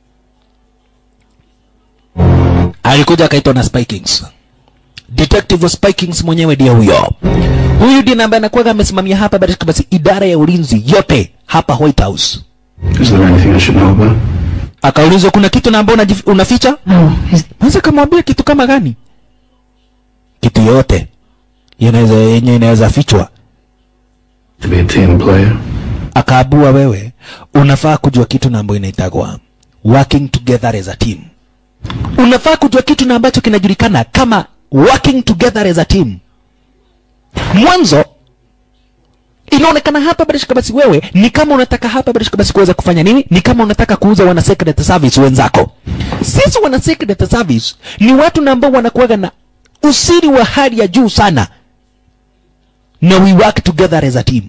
Alikuja akaitwa na spikings. Detective wa Spikings mwenyewe ndiye huyo. Huyu ndiye ambaye anakuwa amesimamia hapa British Kabasi idara ya ulinzi yote hapa White House. Is there anything I should know about? Akaulizwa kuna kitu na ambao unajif- unaficha? Oh, is Naweza kamwambia kitu kama gani? Kitu yote inaweza yenye inaweza fichwa. To be a team player? Akaabua wewe unafaa kujua kitu na ambayo inaitagwa working together as a team. Unafaa kujua kitu na ambacho kinajulikana kama working together as a team. Mwanzo inaonekana hapa Barishka basi wewe ni kama unataka hapa Barishka basi kuweza kufanya nini? Ni kama unataka kuuza wana secret service wenzako. Sisi wana secret service ni watu na ambao wanakuwaga na usiri wa hali ya juu sana, na we work together as a team.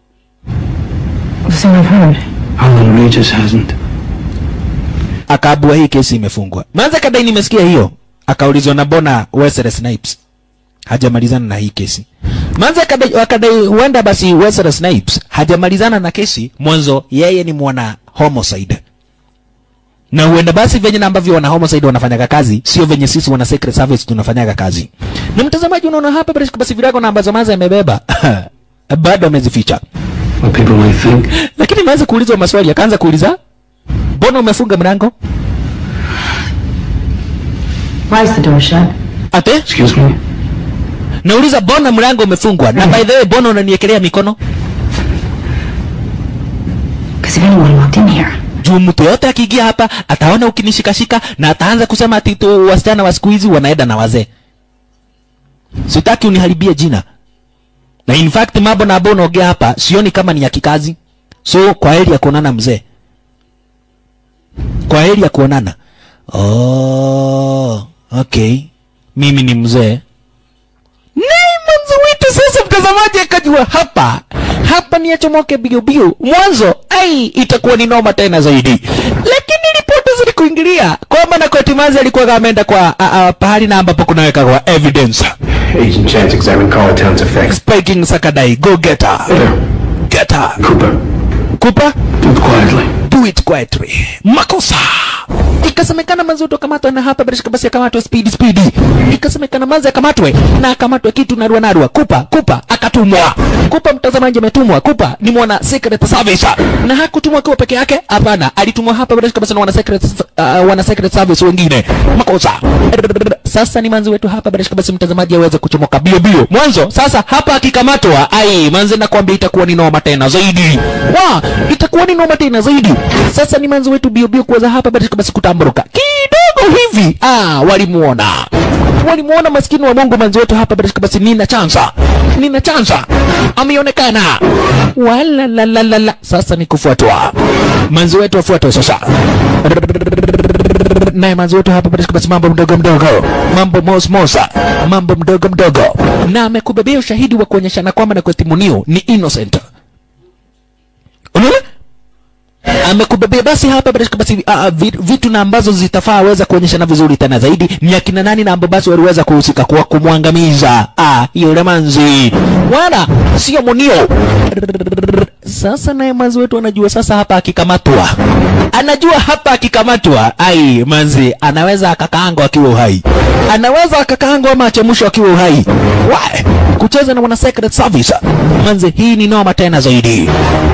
so I've heard. Alan Regis hasn't. akaabua hii kesi imefungwa. Manza kadai nimesikia hiyo, akaulizwa na bona Wesley Snipes hajamalizana na hii kesi. Manza kadai akadai huenda basi Wesley Snipes hajamalizana na kesi mwanzo, yeye ni mwana homicide na huenda basi venye na ambavyo wana homicide wanafanyaga kazi sio venye sisi wana secret service tunafanyaga kazi. Na mtazamaji, unaona hapa basi basi virago na ambazo Manza amebeba bado amezificha, What people may think. lakini ameanza kuulizwa maswali, akaanza kuuliza mbona umefunga mlango? Why is the door shut? Ate Excuse me? nauliza bona mlango umefungwa na by the way bona unaniekelea mikono Because if anyone walked in here, juu mtu yote akiingia hapa ataona ukinishikashika na ataanza kusema ati tu wasichana wa siku hizi wanaenda na wazee sitaki uniharibie jina na in fact mambo na ambao unaongea hapa sioni kama ni ya kikazi so kwa heri ya kuonana mzee kwa heri ya kuonana oh, okay mimi ni mzee naye mwanzo wetu sasa mtazamaji akajua hapa hapa ni achomoke biu biu mwanzo ai itakuwa ni noma tena zaidi lakini ripoti zilikuingilia kwamba na kotimazi alikuwa ameenda kwa a, a, pahali na ambapo kunaweka kwa evidence Agent Chance examined Carltown's effects. spiking sakadai go get her get her Cooper, kupa do it quietly. do it quietly makosa ikasemekana mazuto kamatwa na hapa barishika basi akamatwa speed speed ikasemekana mazi akamatwe na akamatwe kitu narua narua kupa kupa akatumwa kupa mtazamaji ametumwa kupa ni mwana secret service na hakutumwa akiwa peke yake hapana alitumwa hapa barishika basi na wana secret uh, wana secret service wengine makosa sasa ni manzi wetu hapa barishika basi mtazamaji aweze kuchomoka bio bio mwanzo sasa hapa akikamatwa ai manzi nakwambia itakuwa ni noma tena zaidi wa itakuwa ni noma tena zaidi sasa ni manzi wetu bio bio kuweza hapa barishika basi kutamburuka kidogo hivi ah walimuona walimuona maskini wa Mungu manzi wetu hapa basi basi nina chansa nina chansa ameonekana wala la la la la sasa ni kufuatwa manzi wetu afuatwe sasa naye manzi wetu hapa basi basi mambo mdogo mdogo mambo mos mosa mambo mdogo mdogo na amekubebea ushahidi wa kuonyeshana kwamba na kwetimunio ni innocent unaona amekubebea basi hapa basi basi uh, vitu na ambazo zitafaa weza kuonyeshana vizuri tena zaidi ni akina nani na ambao basi waliweza kuhusika kwa kumwangamiza ah yule manzi wala sio munio sasa naye manzi wetu anajua sasa hapa akikamatwa anajua hapa akikamatwa ai manzi anaweza akakaangwa akiwa uhai anaweza akakaangwa ama achemshwa akiwa uhai Why? kucheza na wana secret service manzi hii ni noma tena zaidi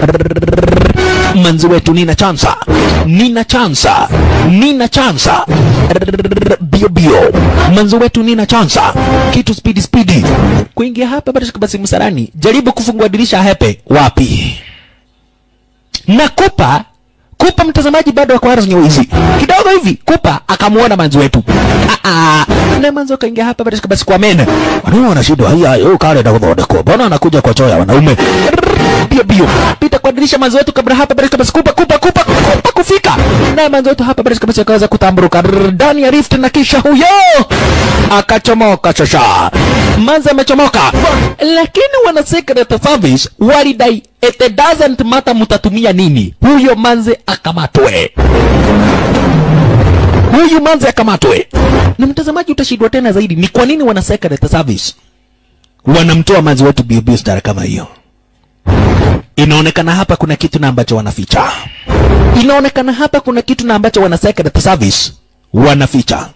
manzi wetu nina chansa nina chansa nina chansa bio bio manzi wetu nina chansa kitu spidi spidi kuingia hapa basi basi msalani jaribu kufungua dirisha hepe wapi na kupa kupa mtazamaji bado ako ardhi nyeusi kidogo hivi kupa akamuona manzi wetu Ah, ah. na manzi akaingia hapa basi basi kwa mena wanaume wana shida haya yo kale na kuthondekwa mbona anakuja kwa choya wanaume bio bio pita kwa dirisha manzi wetu kabla hapa basi basi kupa kupa kupa kupa kufika na manzi wetu hapa basi basi akaweza kutamburuka ndani ya rift na kisha huyo akachomoka shasha manzi amechomoka lakini wana secret service walidai it doesn't matter mutatumia nini huyo manze akamatwe huyu manze akamatwe na mtazamaji utashindwa tena zaidi ni kwa nini wana secret service wanamtoa manzi wetu biobio stara kama hiyo inaonekana hapa kuna kitu na ambacho wanaficha inaonekana hapa kuna kitu na ambacho wana secret service wanaficha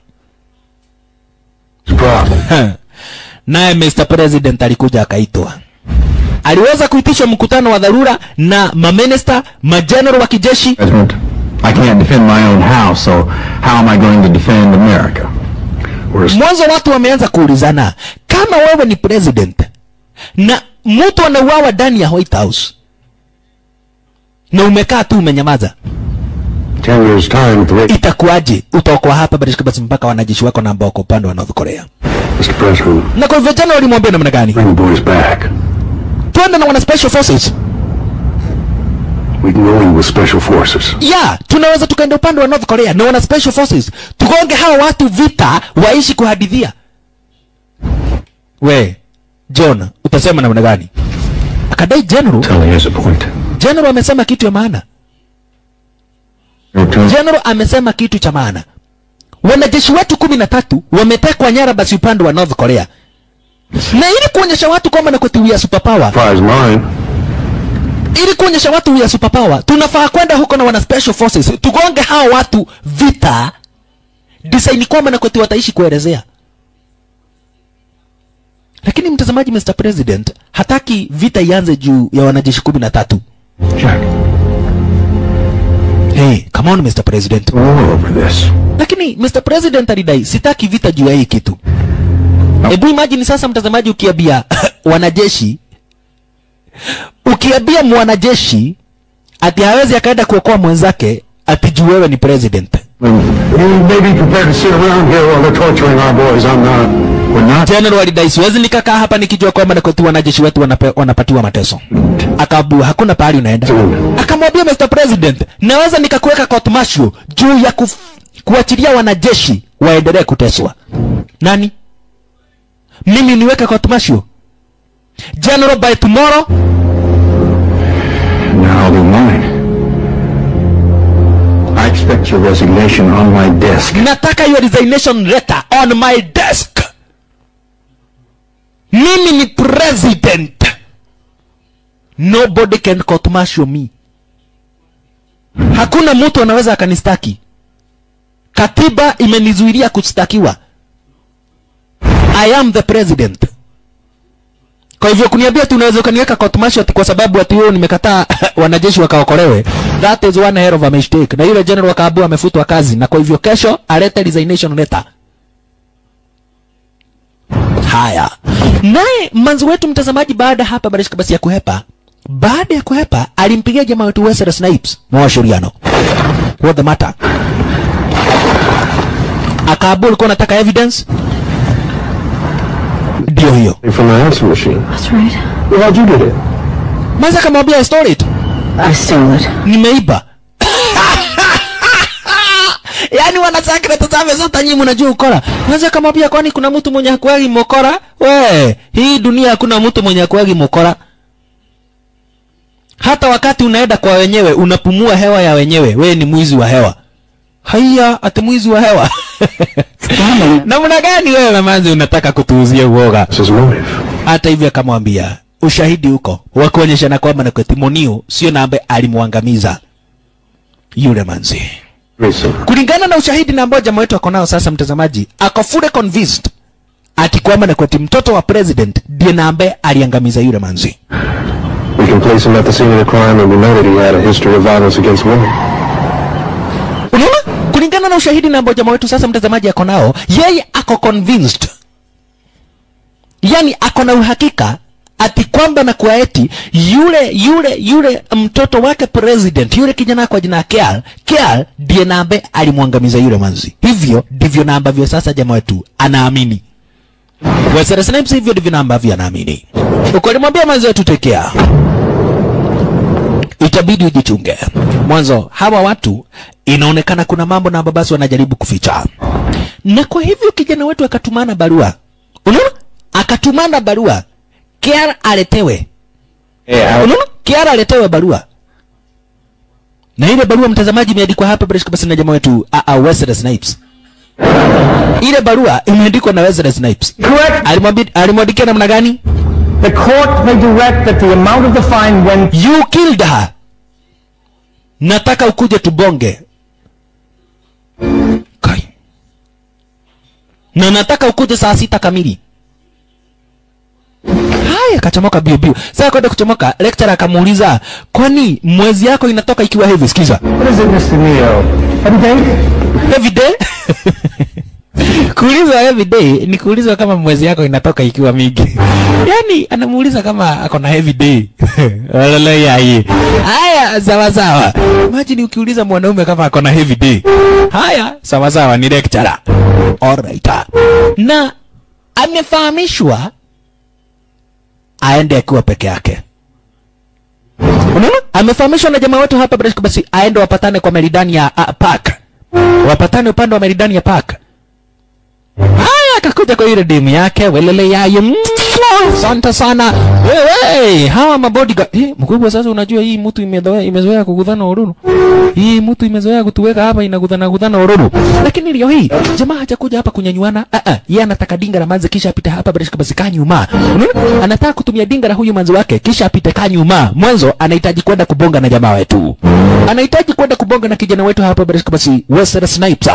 naye Mr. President alikuja akaitwa aliweza kuitisha mkutano wa dharura na maminista majenerali wa kijeshi President, I can't defend my own house, so how am I going to defend America? mwanzo watu wameanza kuulizana kama wewe ni president na mtu anauawa ndani ya White House na umekaa tu umenyamaza Ten years' time with the rate. itakuwaje utaokoa hapa basi basi mpaka wanajeshi wako na ambao wako upande wa North Korea Mr. President, na kwa hivyo jana walimwambia namna gani bring the boys back. twende na wana special forces We can go in with special forces. ya tunaweza tukaenda upande wa North Korea na wana special forces tugonge hawa watu vita waishi kuhadithia we John utasema namna gani akadai general Tell he has a point. general amesema kitu ya maana general amesema kitu cha maana wanajeshi wetu kumi na tatu wametekwa nyara basi upande wa North Korea na ili kuonyesha watu kwamba na kwetu we are superpower Prize mine. ili kuonyesha watu we are superpower tunafaa kwenda huko na wana special forces tugonge hawa watu vita design kwamba na kwetu wataishi kuelezea lakini mtazamaji Mr. President hataki vita ianze juu ya wanajeshi kumi na tatu Jack, hey, come on Mr. President we're all over this. lakini Mr. President alidai sitaki vita juu ya hii kitu hebu imagine sasa mtazamaji ukiambia wanajeshi ukiambia mwanajeshi ati hawezi akaenda kuokoa mwenzake ati juu wewe ni president You may be prepared to sit around here while they're torturing our boys. I'm not. We're not. general alidai siwezi nikakaa hapa nikijua kwamba nakwetu wanajeshi wetu wanape, wanapatiwa mateso akaambua hakuna pahali unaenda akamwambia Mr. President naweza nikakuweka court martial juu ya kuf, kuachilia wanajeshi waendelee kuteswa nani mimi niweke court martial general by tomorrow Now they're mine. I expect your resignation on my desk. nataka your resignation letter on my desk mimi ni president nobody can court martial me hakuna mtu anaweza akanistaki katiba imenizuilia kustakiwa i am the president kwa hivyo kuniambia tu unaweza ukaniweka court martial ati kwa sababu ati wewe nimekataa wanajeshi wakaokolewe that is one hell of a mistake na yule general akaambiwa amefutwa kazi na kwa hivyo kesho alete resignation letter haya naye manzi wetu mtazamaji baada hapa barishika basi ya kuhepa baada ya kuhepa alimpigia jamaa wetu Wesley Snipes mawashiriano what the matter akaambiwa ulikuwa unataka evidence ndio hiyo From the answer machine. That's right. Well, how'd you get it? maza akamwambia I stole it I stole it. nimeiba yaani wanasakre tazame zote nyinyi mnajua ukora maza akamwambia kwani kuna mtu mwenye hakuagi mokora we hii dunia hakuna mtu mwenye hakuagi mokora hata wakati unaenda kwa wenyewe unapumua hewa ya wenyewe we ni mwizi wa hewa haiya ati mwizi wa hewa namna gani wewe mamanzi unataka kutuuzia uoga This is motive. hata hivyo akamwambia ushahidi huko wa kuonyeshana kwamba na kwetimonio sio na ambaye alimwangamiza yule manzi Mason. kulingana na ushahidi na ambao jamaa wetu ako nao sasa mtazamaji ako fully convinced ati kwamba na kweti mtoto wa president ndiye na ambaye aliangamiza yule manzi We can place him at the scene of the crime and we know that he had a history of violence against women. unaona kulingana na ushahidi na ambao jamaa wetu sasa mtazamaji ako nao yeye ako convinced yani ako na uhakika ati kwamba na kwa eti yule yule yule mtoto wake president yule kijana kwa jina Keal Keal ndiye na ambaye alimwangamiza yule manzi hivyo ndivyo na ambavyo sasa jamaa wetu anaamini Wesley Snipes hivyo ndivyo na ambavyo anaamini ukalimwambia manzi wetu tekea itabidi ujichunge mwanzo hawa watu inaonekana kuna mambo na babasi wanajaribu kuficha na kwa hivyo kijana wetu akatumana barua unaona akatumana barua kiara aletewe unaona kiara aletewe barua na ile barua mtazamaji imeandikwa hapa bila shaka basi na jamaa wetu a a Wesley Snipes ile barua imeandikwa na Wesley Snipes Correct. alimwambia alimwandikia namna gani The court may direct that the amount of the fine when you killed her nataka ukuje tubonge Kai. na nataka ukuje saa sita kamili haya kachomoka bio bio sasa kwenda kuchomoka lecturer akamuuliza kwani mwezi yako inatoka ikiwa hivi sikiza what is it, Mr. Neo? Every day? every day kuulizwa every day ni kuulizwa kama mwezi yako inatoka ikiwa mingi yani anamuuliza kama ako na heavy day Walele yai haya sawa sawa imagine ukiuliza mwanaume kama ako na heavy day haya sawa sawa ni lecturer alright na amefahamishwa aende akiwa peke yake unaona amefahamishwa na jamaa wetu hapa Brashka basi aende wapatane kwa meridani ya uh, park wapatane upande wa meridani ya park haya akakuja kwa ile demu yake welele yaye Mwah! asante sana wewe hawa mabodyguard eh, mkubwa sasa unajua hii mtu imezoea imezoea kugudhana ururu hii mtu imezoea kutuweka hapa inagudhana gudhana ururu lakini leo hii jamaa hajakuja hapa kunyanyuana ah ah yeye anataka dinga la manzi kisha apite hapa bila basi kaa nyuma unaona anataka kutumia dinga la huyu manzi wake kisha apite kaa nyuma mwanzo anahitaji kwenda kubonga na jamaa wetu anahitaji kwenda kubonga na kijana wetu hapa bila basi Wesley Snipes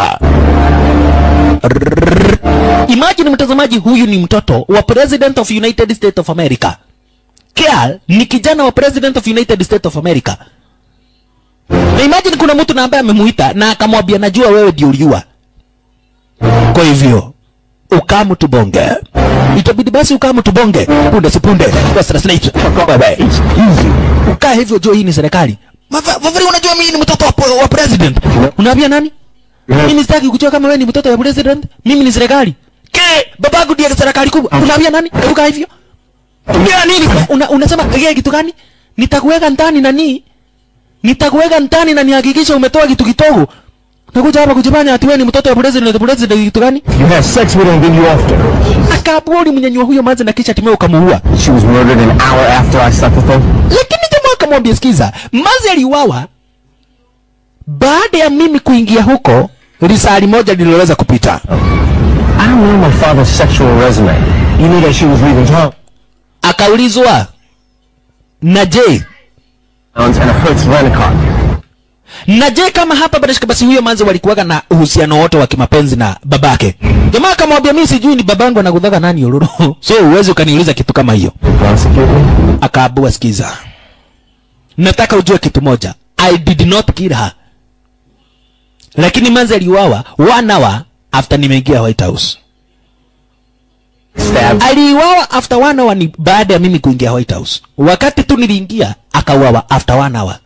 Imagine mtazamaji, huyu ni mtoto wa President of United States of America. Keal ni kijana wa President of United States of America. Na imagine kuna mtu na ambaye amemuita na akamwambia najua wewe ndio uliua. Kwa hivyo ukamu tubonge. Itabidi basi ukamu tubonge. Punde si punde. Wesley Snipes. Bye bye. Ukaa hivyo jua hii ni serikali. Maveri unajua mimi ni mtoto wa, wa president. Unaambia nani? Mimi sitaki kujua kama wewe ni mtoto wa president. Mimi ni serikali. Ke, babangu ndiye serikali kubwa. Unaambia nani? Hebu hivyo. Ndio nini? Una, unasema yeye kitu gani? Nitakuweka ndani nani? Nitakuweka ndani na nihakikisha umetoa kitu kidogo. Nakuja hapa kujifanya ati wewe ni mtoto wa president, president kitu gani? You have sex with her and then you offed her. Akaaburi mnyanyua huyo manzi na kisha timeo ukamuua. She was murdered an hour after I slept with her. Lakini jamaa akamwambia sikiza, manzi aliuawa baada ya mimi kuingia huko risali moja lililoweza kupita. I don't know my father's sexual resume. You knew that she was leaving town Akaulizwa na je, and a Hertz rent-a-car. na je kama hapa Barishka basi huyo manzi walikuwaga na uhusiano wote wa kimapenzi na babake. Jamaa akamwambia mimi sijui ni babangu anakudhaga nani ururu. so uwezi ukaniuliza kitu kama hiyo. Prosecute me? Akaabua sikiza. Nataka ujue kitu moja. I did not kill her. Lakini manzi aliuawa one hour after nimeingia White House. Stabbed. aliuawa after one hour ni baada ya mimi kuingia White House. Wakati tu niliingia akauawa after one hour.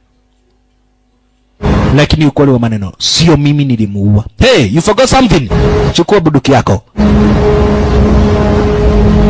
Lakini ukweli wa maneno sio mimi nilimuua. Hey, you forgot something. Chukua bunduki yako.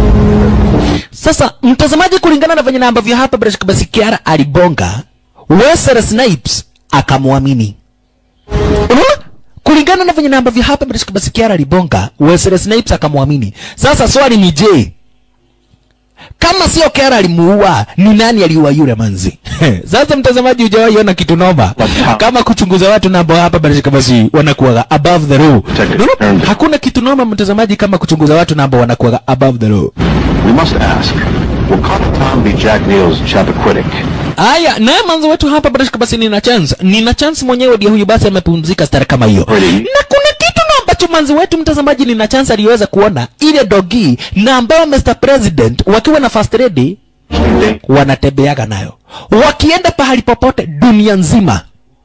sasa mtazamaji kulingana na venye na ambavyo hapa bila shaka basi kiara alibonga Wesley Snipes akamwamini unaona kulingana na venye na ambavyo hapa bila shaka basi kiara alibonga Wesley Snipes akamwamini sasa swali ni je kama sio Kiara alimuua, ni nani aliua yule manzi? Sasa mtazamaji, hujawahi ona kitu noma kama kuchunguza watu na ambao hapa bila shaka basi wanakuwa above the law. Unaona? Hakuna kitu noma mtazamaji kama kuchunguza watu na ambao wanakuwa above the law. We must ask, will Connor Tom be Jack Neal's Chappaquiddick? Aya, naye manzo wetu hapa bila shaka basi nina chance. Nina chance mwenyewe ndio huyu basi amepumzika stara kama hiyo. Kweli. Na kuna kitu na ambacho manzi wetu mtazamaji nina chance aliweza kuona ile dogi na ambao Mr. President wakiwa na first lady wanatembeaga nayo. Wakienda pahali popote dunia nzima.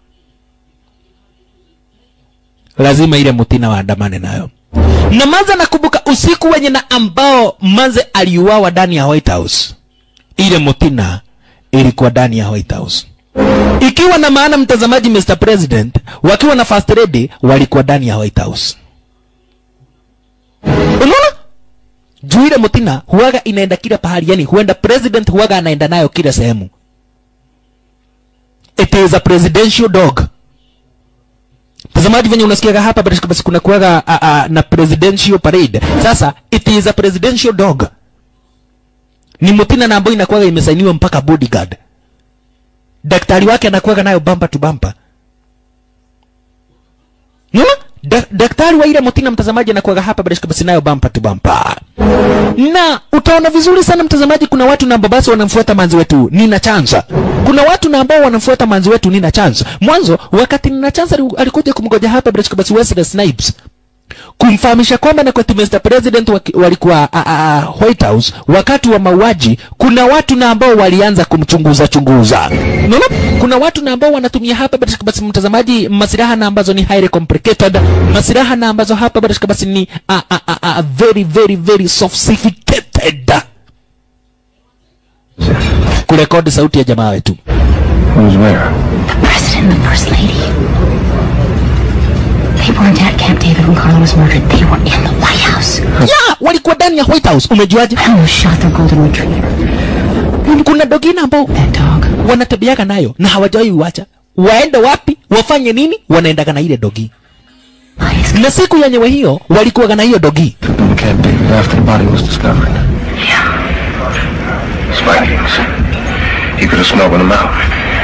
Lazima ile mutina waandamane nayo. Na manza nakumbuka usiku wenye na ambao manze aliuawa ndani ya White House. Ile mutina ilikuwa ndani ya White House. Ikiwa na maana mtazamaji, Mr. President wakiwa na first lady walikuwa ndani ya White House. Unaona? Juu ile mutina huwaga inaenda kila pahali, yani huenda president huwaga anaenda nayo kila sehemu. It is a presidential dog. Mtazamaji, venye unasikiaga hapa basi basi kuna kuwaga a, a, na presidential parade. Sasa it is a presidential dog. Ni mutina na ambayo inakuwaga imesainiwa mpaka bodyguard daktari wake anakuwaga nayo bampa tu bampa Unaona? Da, daktari wa ile mutina mtazamaji anakuwaga hapa bila shaka basi nayo bampa tu bampa na utaona vizuri sana mtazamaji kuna watu na ambao basi wanamfuata manzi wetu nina chanza kuna watu na ambao wanamfuata manzi wetu nina chanza mwanzo wakati nina chanza alikuja kumgoja hapa bila shaka basi Wesley Snipes kumfahamisha kwamba na kwetu Mr. President waki- walikuwa a, a, a, White House wakati wa mauaji, kuna watu na ambao walianza kumchunguza chunguza. Unaona, kuna watu na ambao wanatumia hapa bila shaka basi, mtazamaji, masilaha na ambazo ni highly complicated, masilaha na ambazo hapa bila shaka basi ni a, a, a, a, very very very sophisticated kurekodi sauti ya jamaa wetu. Who's where? President and the First Lady. They weren't at Camp David when Carla was murdered. They were in the White House. Yeah, walikuwa ndani ya White House. Umejuaje? I almost shot their golden retriever. Kuna dogina ambao That dog. wanatembeaga nayo na hawajawahi uacha. Waende wapi, wafanye nini, wanaendaga na ile dogi. Bias. Na siku yenyewe hiyo walikuwaga na hiyo dogi. Took them to Camp David after the body was discovered. Spikings. He could have smuggled them out.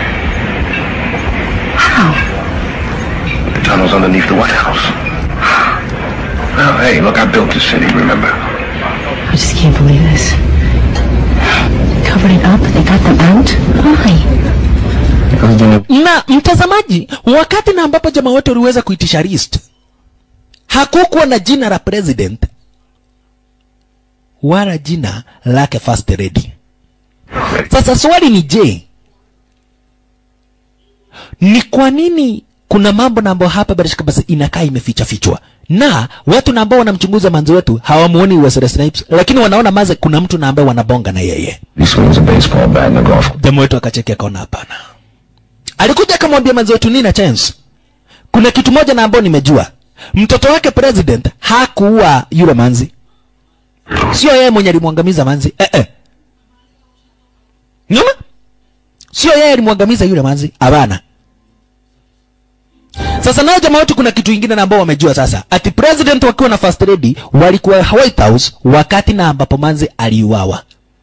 How? The tunnels underneath the White House. Well, hey, look, I built this city, remember? I just can't believe this. Covered it up. They got them out. Why? Because then it Na mtazamaji, wakati na ambapo jamaa wote waliweza kuitisha list, hakukuwa na jina la president wala jina lake first lady. Sasa swali ni je, ni kwa nini kuna mambo na ambayo hapa bila shaka basi inakaa imeficha fichwa na watu na ambao wanamchunguza manzi wetu hawamuoni Wesley Snipes, lakini wanaona maze kuna mtu na ambaye wanabonga na yeye. he swings a baseball bat in a golf Jamaa wetu akacheki akaona hapana. Alikuja akamwambia manzi wetu nina chance. Kuna kitu moja na ambao nimejua. Mtoto wake president hakuua yule manzi. Sio yeye mwenye alimwangamiza manzi. Eh eh. Nyuma? Sio yeye alimwangamiza yule manzi. Hapana. Sasa nao jamaa wetu kuna kitu ingine na ambao wamejua sasa. Ati president wakiwa na first lady walikuwa White House wakati na ambapo manzi aliuawa.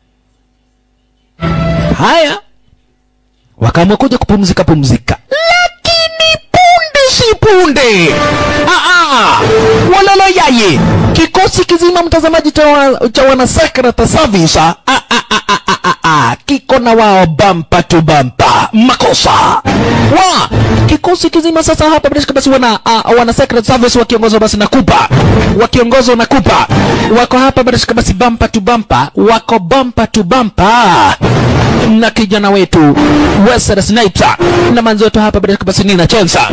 Haya, wakaamua kuja kupumzika pumzika, lakini punde si punde, ah, ah, walalo yaye, kikosi kizima mtazamaji cha, wa, cha wana secret service ah, ah, ah, ah, ah, ah, ah, kiko na wao bampa tu bampa makosa wa kikosi kizima sasa hapa bila shaka basi wana uh, wana secret service wakiongozwa basi na Kupa wakiongozwa na Kupa wako hapa bila shaka basi bampa tu bampa wako bampa tu bampa na kijana wetu Wesley Snipes na manzi wetu hapa bila shaka basi Nina Chensa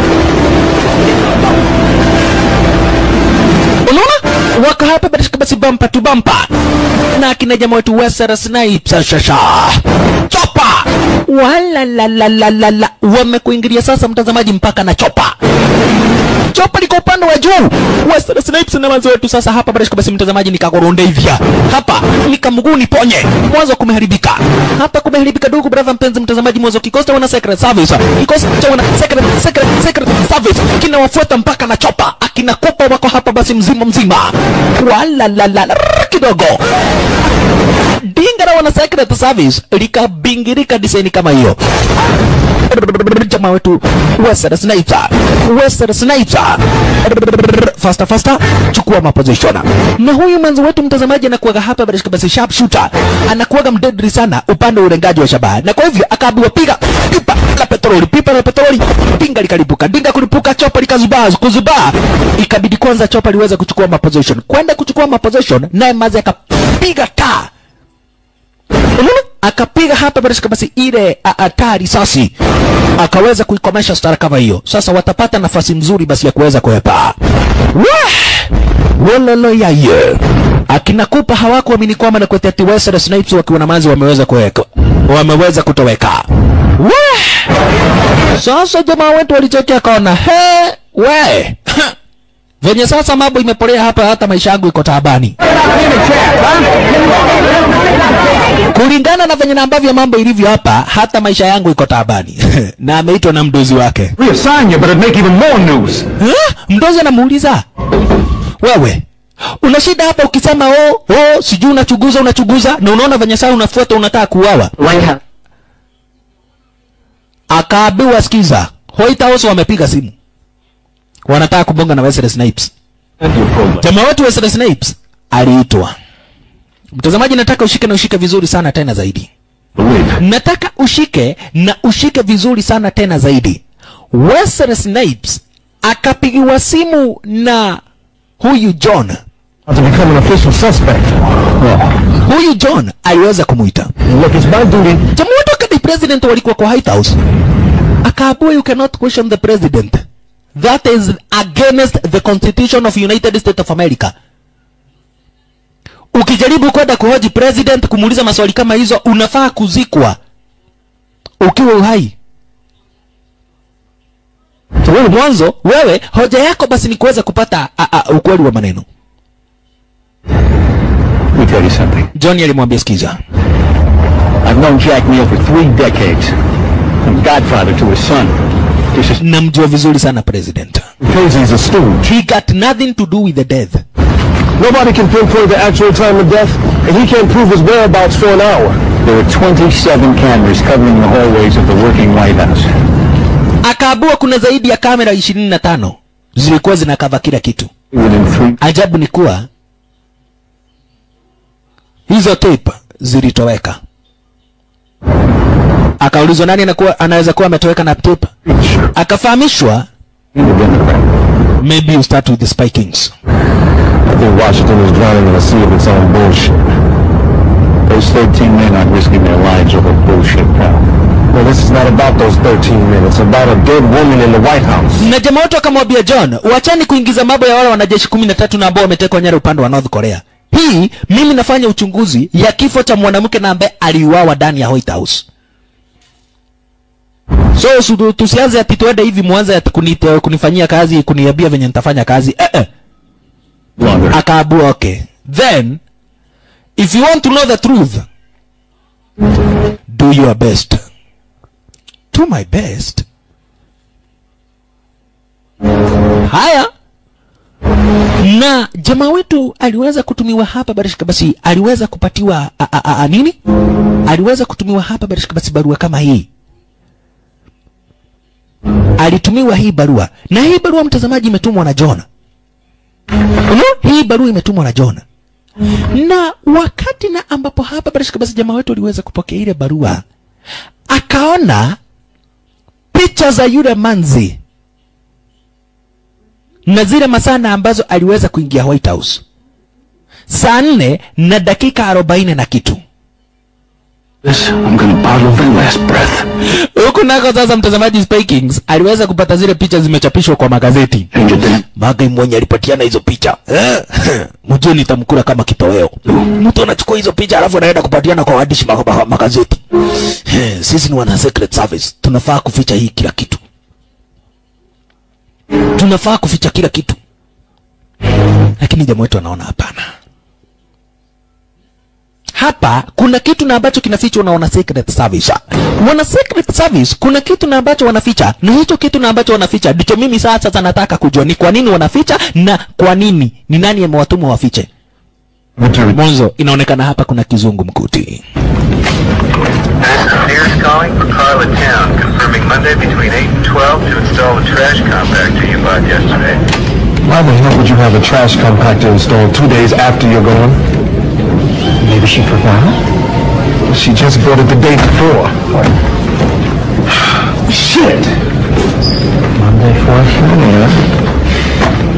unaona wako hapa bila shaka basi bampa tu bampa na akina jamaa wetu Wesley Snipes shasha chopa wala la la la la la la wamekuingilia sasa mtazamaji mpaka na chopa chopa liko upande wa juu Wesley Snipes na manzi wetu sasa hapa basi basi mtazamaji nikagoronde hivya hapa nikamguu niponye mwanzo kumeharibika hapa kumeharibika ndugu brother mpenzi mtazamaji mwanzo kikosi cha wana secret service kikosi cha wana secret secret secret service kinawafuata mpaka na chopa akina kopa wako hapa basi mzima mzima wala la la la kidogo dinga la wana secret service likabingirika design kama hiyo jamaa wetu Wesley Snipes Wesley Snipes faster faster chukua maposition na huyu mwanzo wetu mtazamaji anakuwaga hapa basi basi sharp shooter anakuwaga mdedri sana upande wa ulengaji wa shabaha na kwa hivyo akaambiwa piga pipa la petroli pipa la petroli dinga likalipuka dinga kulipuka chopa likazubaa kuzubaa ikabidi kwanza chopa liweze kuchukua maposition kwenda kuchukua maposition naye mazi akapiga taa Unaona? akapiga hapa basi basi ile a- a- taa risasi akaweza kuikomesha stara kama hiyo sasa watapata nafasi mzuri basi ya kuweza kuepa wololo yaye akina kupa hawakuamini kwamba na kwetu ati Wesley Snipes wakiwa na manzi wameweza kuweka wameweza kutoweka Wah! sasa jamaa wetu walichekea kaona he we venye sasa mambo imepolea hapa hata maisha yangu iko taabani kulingana na venye na ambavyo mambo ilivyo hapa hata maisha yangu iko taabani na ameitwa na mdozi wake Reassign you, but it'd make even more news. huh? mdozi anamuuliza wewe una shida hapa ukisema oh, oh, sijui unachuguza unachuguza na unaona venye saa unafuata unataka kuuawa White House. akaambiwa sikiza White House wamepiga simu wanataka kubonga na Wesley Snipes jamaa wetu Wesley Snipes aliitwa mtazamaji nataka ushike na ushike vizuri sana tena zaidi Believe. nataka ushike na ushike vizuri sana tena zaidi Wesley Snipes akapigiwa simu na huyu John To become an official suspect. huyu John aliweza kumuita Look, it's my duty. jamaa wote wakati president walikuwa kwa White House akaambiwa you cannot question the president that is against the constitution of United States of America ukijaribu kwenda kuhoji president kumuuliza maswali kama hizo unafaa kuzikwa ukiwa uhai so wewe mwanzo wewe hoja yako basi ni kuweza kupata a, a, ukweli wa maneno Let me tell you something. John alimwambia sikiza I've known Jack Neal for three decades. I'm godfather to his son. This is namjua vizuri sana president Because he's a stooge. he got nothing to do with the death Nobody can pinpoint the actual time of death, and he can't prove his whereabouts for an hour. there were 27 cameras covering the hallways of the working White House. akaabua kuna zaidi ya kamera ishirini na tano zilikuwa zinakava kila kitu Within three ajabu ni kuwa hizo tape zilitoweka akaulizwa nani anakuwa, anaweza kuwa ametoweka na tape akafahamishwa the Democrat. maybe you start with the spy kings I think Washington is drowning in a sea of its own bullshit. Those 13 men aren't risking their lives over bullshit, pal. Well, this is not about those 13 men. It's about a dead woman in the White House. na jamaa wote wakamwambia john wachani kuingiza mambo ya wale wanajeshi kumi na tatu na ambao wametekwa nyara upande wa north korea hii mimi nafanya uchunguzi ya kifo cha mwanamke na ambaye aliuawa ndani ya white house so su- tusianze ati tuende hivi mwanze ati kunite, kunifanyia kazi kuniambia venye nitafanya kazi eh, eh. Longer. akaabua okay then if you want to know the truth do your best do my best haya na jamaa wetu aliweza kutumiwa hapa barishika basi aliweza kupatiwa a, a, a, a, nini aliweza kutumiwa hapa barishika basi barua kama hii alitumiwa hii barua na hii barua mtazamaji imetumwa na John Unaona? hii barua imetumwa na John na wakati na ambapo hapa barishika basi jamaa wetu aliweza kupokea ile barua akaona picha za yule manzi na zile masana ambazo aliweza kuingia White House saa nne na dakika arobaini na kitu This, I'm gonna bottle their last breath. huku nako sasa mtazamaji Spy Kings aliweza kupata zile picha zimechapishwa kwa magazeti And you didn't. magai mwenye alipatiana hizo picha eh? mjue nitamkula kama kitoweo mtu anachukua hizo picha alafu anaenda kupatiana kwa waandishi ma- ma- magazeti Eh, sisi ni wana secret service tunafaa kuficha hii kila kitu tunafaa kuficha kila kitu lakini jamaa wetu anaona hapana hapa kuna kitu na ambacho kinafichwa na wana secret service wana secret service kuna kitu na ambacho wanaficha na hicho kitu na ambacho wanaficha ndicho mimi sasa sasa nataka kujua ni kwa nini wanaficha na kwa nini ni nani amewatuma wafiche mwanzo inaonekana hapa kuna kizungu mkuti Sears calling for Carla Town, confirming Monday between 8 and 12 to install the trash compactor you bought yesterday. Why the hell would you have a trash compactor installed two days after you're gone? Maybe she forgot? She just bought it the day before. Shit! Monday, 4th, yeah.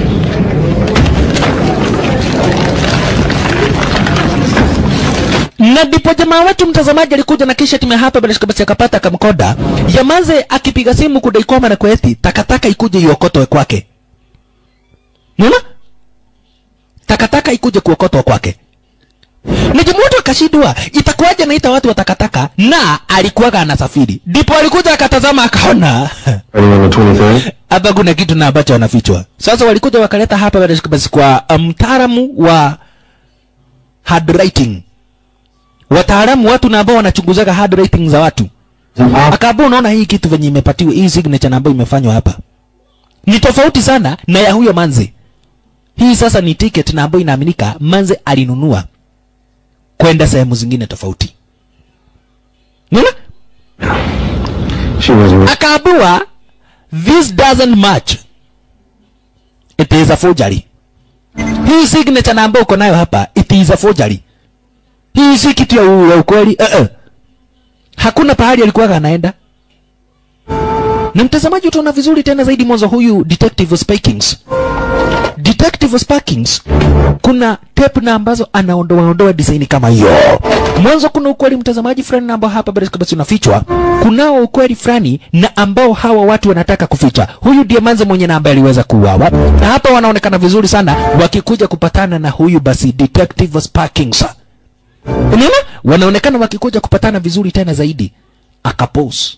na ndipo jamaa wetu mtazamaji alikuja na kisha timu hapa bila shaka basi akapata kamkoda yamaze akipiga simu kudai kwamba na kweti takataka ikuje iokotwe kwake unaona takataka ikuje kuokotwa kwake na jamaa wetu akashindwa itakuwaje naita watu wa takataka na alikuwaga anasafiri ndipo alikuja akatazama akaona Starting on the 23rd? hapa kuna kitu na ambacho wanafichwa sasa walikuja wakaleta hapa bila shaka basi kwa mtaalamu wa handwriting wataalamu watu na ambao wanachunguzaga handwriting za watu akaambia unaona hii kitu venye imepatiwa hii signature na ambayo imefanywa hapa ni tofauti sana na ya huyo manze hii sasa ni ticket na ambayo inaaminika manze alinunua kwenda sehemu zingine tofauti unaona She wasn't. akaambiwa this doesn't match it is a forgery hii signature na ambayo uko nayo hapa it is a forgery hii si kitu ya, u- ya ukweli uh -uh. hakuna pahali alikuwa anaenda na mtazamaji utaona vizuri tena zaidi mwanzo huyu detective Spikings detective Spikings kuna tape na ambazo anaondoa ondoa design kama hiyo mwanzo kuna ukweli mtazamaji fulani na ambao hapa basi basi unafichwa kunao ukweli fulani na ambao hawa watu wanataka kuficha huyu ndiye manze mwenye na ambaye aliweza kuuawa na hapa wanaonekana vizuri sana wakikuja kupatana na huyu basi detective Sparkings unaona wanaonekana wakikuja kupatana vizuri tena zaidi akapose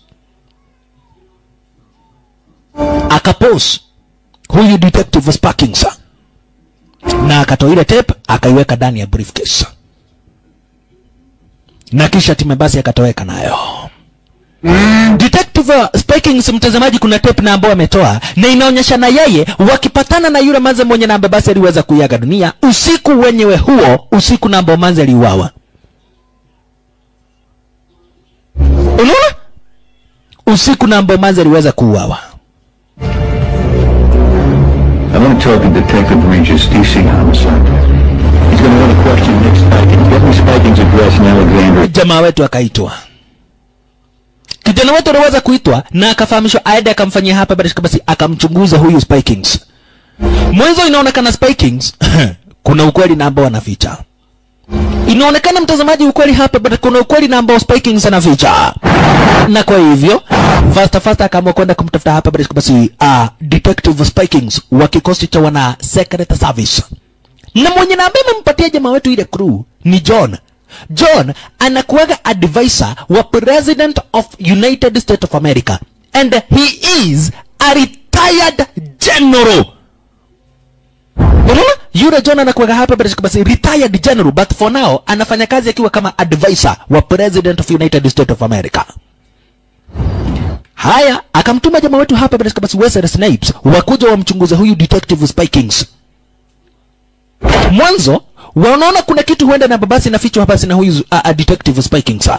akapose huyu detective Sparkings na akatoa ile tape akaiweka ndani ya briefcase na kisha time basi akatoweka nayo Detective uh, Spikings mtazamaji, kuna tape na ambayo ametoa na inaonyesha na yeye wakipatana na yule manze mwenye namba basi aliweza kuiaga dunia usiku wenyewe huo, usiku na ambao manze aliuawa. Unaona, usiku na ambao manze aliweza kuuawa. I want to talk to Detective Regis, DC Homicide. He's going to want to question Nick Spikings. Get me Spikings' address in Alexandria. Jamaa wetu akaitwa kijana wetu aliweza kuitwa na akafahamishwa aende akamfanyia hapa basi basi akamchunguza huyu Spikings. Mwanzo inaonekana Spikings kuna ukweli na ambao anaficha. Inaonekana mtazamaji, ukweli hapa but kuna ukweli na ambao Spikings anaficha, na kwa hivyo fasta fasta akaamua kwenda kumtafuta hapa basi basi uh, detective Spikings wa kikosi cha wana secret service na mwenye na ambaye amempatia jamaa wetu ile crew ni John. John anakuwaga advisor wa president of United States of America and he is a retired general. Unaona? Yule John anakuwaga hapa basi basi retired general but for now anafanya kazi akiwa kama advisor wa president of United States of America. Haya, akamtuma jamaa wetu hapa basi basi Wesley Snipes wakuja wamchunguze huyu detective Spikings mwanzo wanaona kuna kitu huenda na babasi inafichwa hapa basi na huyu uh, uh, detective Spiking saa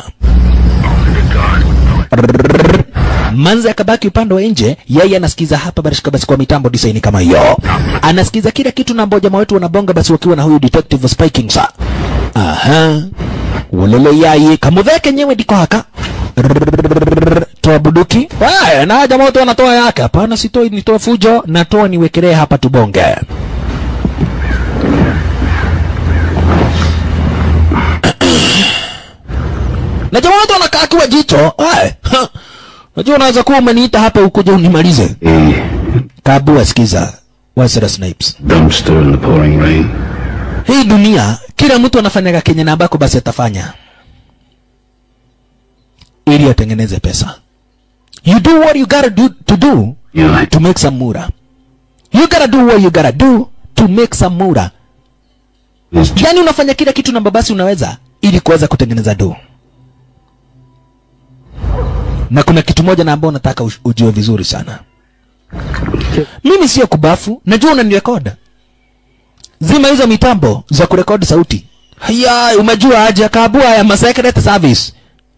manzi akabaki upande wa nje yeye anasikiza hapa basi basi kwa mitambo design kama hiyo anasikiza kila kitu na ambao jamaa wetu wanabonga basi wakiwa na huyu detective Spiking saa aha wolele yaye kamutheke nyewe ndiko haka toa buduki haya na jamaa wote wanatoa yake hapana sitoi nitoa fujo natoa niwekelee hapa tubonge na jamaa wote wanakaa akiwa jicho Ai, ha. unajua unaweza kuwa umeniita hapa ukuja unimalize A kabua sikiza Wesley Snipes dumpster in the pouring rain. hii dunia kila mtu anafanyaga kenye na ambako basi atafanya ili atengeneze pesa you do what you gotta do to do Yeah. to make some mura you gotta do what you gotta do to make some mura yani unafanya kila kitu na babasi unaweza ili kuweza kutengeneza do na kuna kitu moja na ambao nataka ush- ujue vizuri sana mimi sio kubafu najua unanirekoda zima hizo mitambo za kurekodi sauti haya umejua aje kabua ya masecret service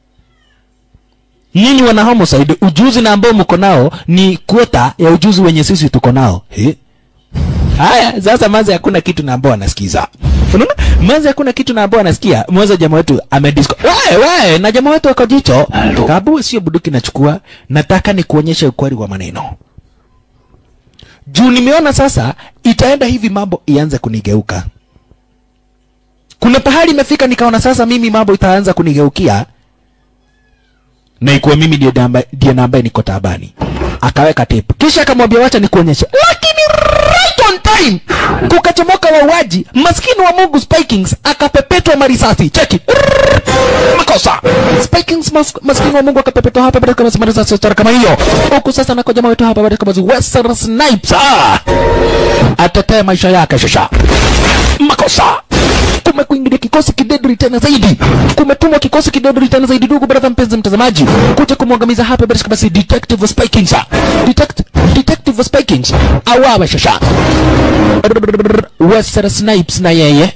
nyinyi wana homicide ujuzi na ambao mko nao ni kwota ya ujuzi wenye sisi tuko nao He? haya sasa manze hakuna kitu na ambao anasikiza unaona manze hakuna kitu na ambao anasikia mwanzo jamaa wetu amedisco wewe wewe na jamaa wetu wako jicho kabu sio buduki nachukua nataka ni kuonyesha ukweli wa maneno juu nimeona sasa itaenda hivi mambo ianze kunigeuka kuna pahali imefika nikaona sasa mimi mambo itaanza kunigeukia na ikuwa mimi ndiye namba- ndiye na ambaye niko tabani akaweka tape kisha akamwambia wacha nikuonyeshe lakini right on time kukachomoka wauaji maskini wa mungu spikings akapepetwa marisasi cheki Rrrr, makosa spikings mas, maskini wa mungu akapepetwa hapa baada kama marisasi stara kama hiyo huku sasa nako jamaa wetu hapa baada kama zi western snipes ah! atetea maisha yake shasha makosa kumekuingilia kikosi kidedri tena zaidi kumetumwa kikosi kidedri tena zaidi ndugu brother mpenzi mtazamaji kuja kumwangamiza hapa basi basi detective spikings Detect, detective spikings awawe shasha Western snipes na yeye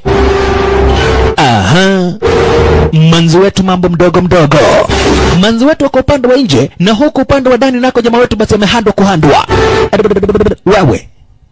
aha manzi wetu mambo mdogo mdogo manzi wetu wako upande wa nje na huku upande wa ndani nako jamaa wetu basi amehandwa kuhandwa wewe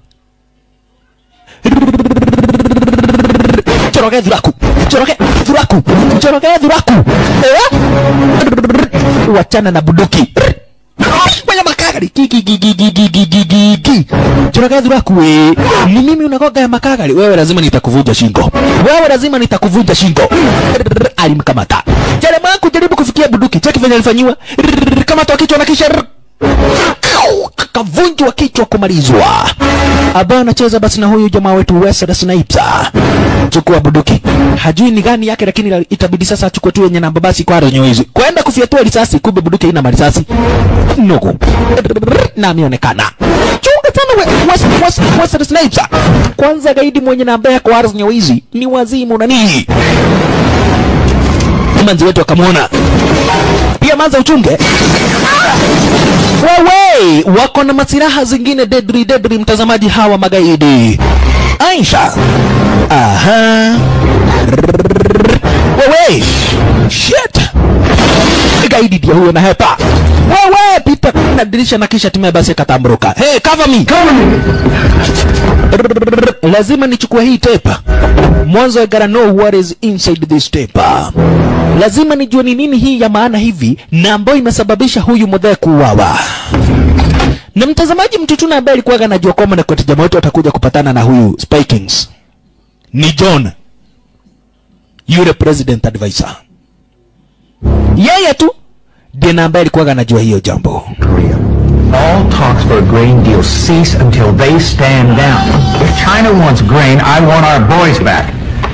choroke dhuraku choroke dhuraku choroke dhuraku Eh? wachana na buduki kwenye makagari Ki, ki, ki, ki, ki, ki, ki, ki, ki, ki. choroke dhuraku we ni mimi unakoga ya makagari wewe lazima nitakuvunja shingo wewe lazima nitakuvunja shingo alimkamata jamaa kujaribu kufikia buduki cheki venye alifanyiwa kama toa kichwa na kisha akavunjwa kichwa kumalizwa ambaye anacheza basi na huyu jamaa wetu Wesley Snipes chukua buduki hajui ni gani yake lakini la- itabidi sasa achukue tu yenye namba basi kwa renyo hizi kwenda kufyatua risasi kumbe buduki haina marisasi nugu na ameonekana chunga sana we, Wes, Wes, Wesley Snipes kwanza gaidi mwenye namba yako renyo hizi ni wazimu nani manzi wetu akamwona pia manza uchunge wewe wako na masiraha zingine dedri dedri mtazamaji hawa magaidi aisha aha wewe shit gaidi ndio huyo na hepa wewe pita na dirisha na kisha timia basi akatamburuka hey cover me cover me lazima nichukue hii tape mwanzo I gotta know what is inside this tape lazima nijue ni nini hii ya maana hivi na ambayo imesababisha huyu mudhee kuuawa na mtazamaji mtutuna ambaye alikuwa anajua kwamba na kwetu jamaa wetu atakuja kupatana na huyu spikings ni john yule president advisor yeye tu ndiye na ambaye alikuwa anajua hiyo jambo Korea. All talks for a grain deal cease until they stand down. If China wants grain, I want our boys back.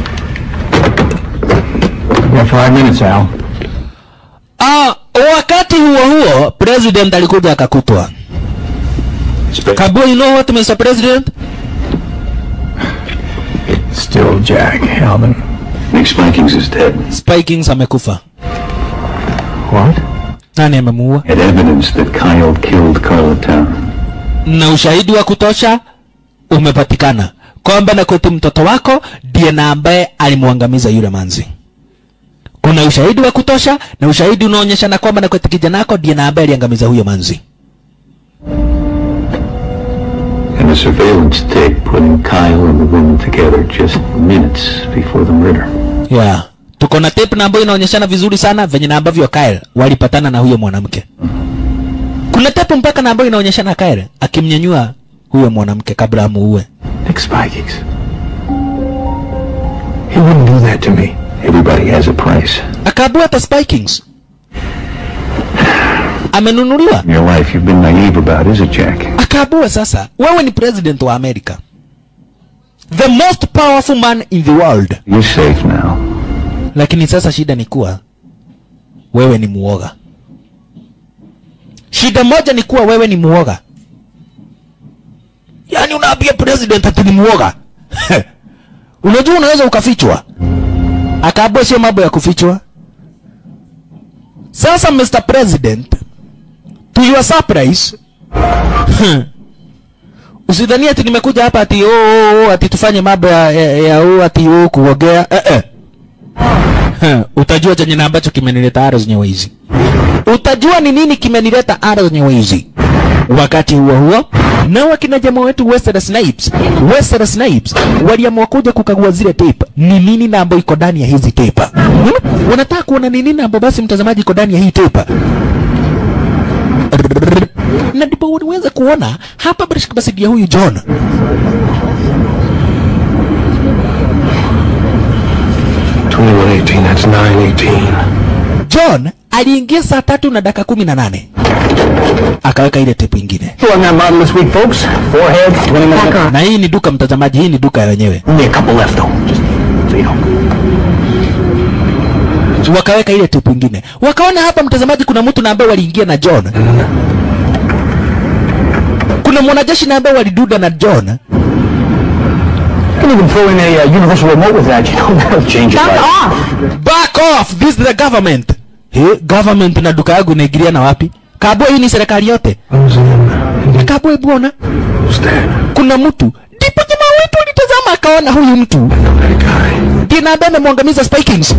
You have five minutes, Al. ah, wakati huo huo president alikuja akakutwa Kabu, you know what Mr. President? Still Jack, Alvin. Nick Spankings is dead. Spikings amekufa. What? Nani amemuua? Had evidence that Kyle killed Carlatown. Na ushahidi wa kutosha umepatikana kwamba na kwetu mtoto wako ndiye na ambaye alimwangamiza yule manzi. Kuna ushahidi wa kutosha na ushahidi unaonyesha na kwamba na kwetu kijana wako ndiye na ambaye aliangamiza huyo manzi. And the surveillance tape putting Kyle and the woman together just minutes before the murder. Yeah. Tuko na tape na ambayo inaonyeshana vizuri sana venye na ambavyo Kyle walipatana na huyo mwanamke. Kuna tape mpaka na ambayo inaonyeshana Kyle akimnyanyua huyo mwanamke kabla amuue. Nick Spikings. He wouldn't do that to me. Everybody has a price. Akaabua hata Spikings. Amenunuliwa. In your life, you've been naive about, is it, Jack? Akaabua sasa, wewe ni president wa Amerika. The most powerful man in the world. You're safe now. Lakini sasa shida ni kuwa wewe ni muoga. shida moja ni kuwa wewe ni muoga yaani unaambia president ati ni muoga unajua unaweza ukafichwa akaambua sio mambo ya kufichwa sasa mr president to your surprise usidhani ati nimekuja hapa ati oh, oh, oh, ati tufanye mambo ya, ya, ya oh, ati oh, kuogea eh, eh. Huh, utajua chenye na ambacho kimenileta aro zenyewe hizi utajua ni nini kimenileta aro zenyewe hizi wakati huo huo nao akina jamaa wetu Wesley Snipes Wesley Snipes waliamua kuja kukagua zile tape ni nini na ambayo iko ndani ya hizi tape hmm? wanataka kuona ni nini na ambayo basi mtazamaji iko ndani ya hii tape na ndipo uweze kuona hapa basi basi dia huyu John 2118, that's 918. John aliingia saa tatu na dakika kumi na nane akaweka ile tepu ingine On that model this week, folks. Forehead, 20 minutes. na hii ni duka mtazamaji hii ni duka ya wenyewe Only a couple left, though. Just so you know. wakaweka ile tepu ingine wakaona hapa mtazamaji kuna mtu na ambaye waliingia na John kuna mwanajeshi na ambaye waliduda na John You can even throw in a uh, universal remote with that, you know. That'll change your life. back off this is the government He, government na duka yangu inaingilia na wapi kabwa hii ni serikali yote kabwa hebu ona Who's that? kuna mtu ndipo jamaa wetu alitazama akaona huyu mtu That guy. ndiye na ambaye amemwangamiza Spikings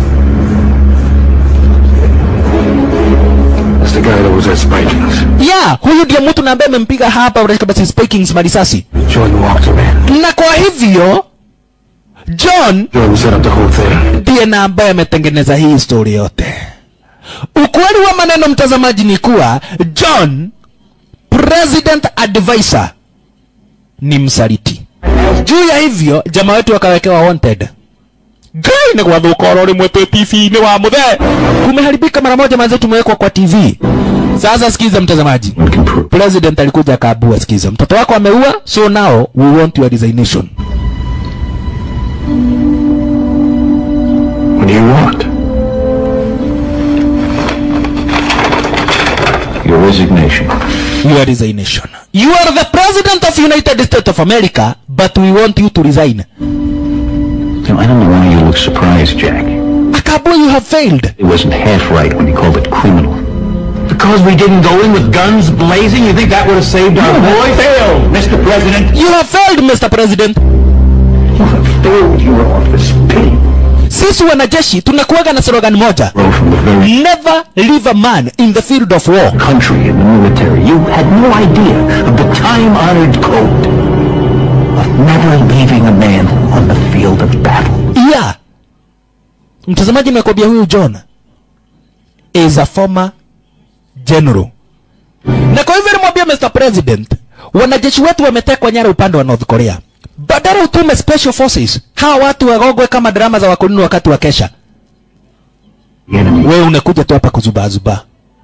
That's the guy that was at Spikings. yeah huyu ndiye mtu na ambaye amempiga hapa katika basi Spikings marisasi Jordan walked him in. na kwa hivyo John Jordan set up the whole thing. ndiye na ambaye ametengeneza hii story yote. Ukweli wa maneno mtazamaji ni kuwa John president advisor ni msaliti. Juu ya hivyo jamaa wetu wakawekewa wanted. Gai ni gwathukoro rimwe twi TV-inĩ wa muthe kumeharibika mara moja manze tumewekwa kwa TV. Sasa sikiza mtazamaji. One can prove. President alikuja akaabua, sikiza, mtoto wako ameua, so now we want your resignation. What do you want? Your resignation. your resignation. You are the president of United States of America, but we want you to resign. You know, I don't know why you look surprised, Jack. Akabu, you have failed. It wasn't half right when he called it criminal. Because we didn't go in with guns blazing, you think that would have saved our boy? Failed, Mr. President. You have failed, Mr. President. You have failed your office. Pity. Sisi wanajeshi tunakuwaga na slogan moja. Grow from the very Never leave a man in the field of war. country in the military. You had no idea of the time-honored code of never leaving a man on the field of battle. Yeah. Mtazamaji nimekwambia huyu John is a former general. Na kwa hivyo nimwambia Mr. President, wanajeshi wetu wametekwa nyara upande wa North Korea. Badala utume special forces, hawa watu wagogwe kama drama za wakoloni wakati wa kesha. The enemy Wewe unakuja tu hapa kuzubaa zubaa.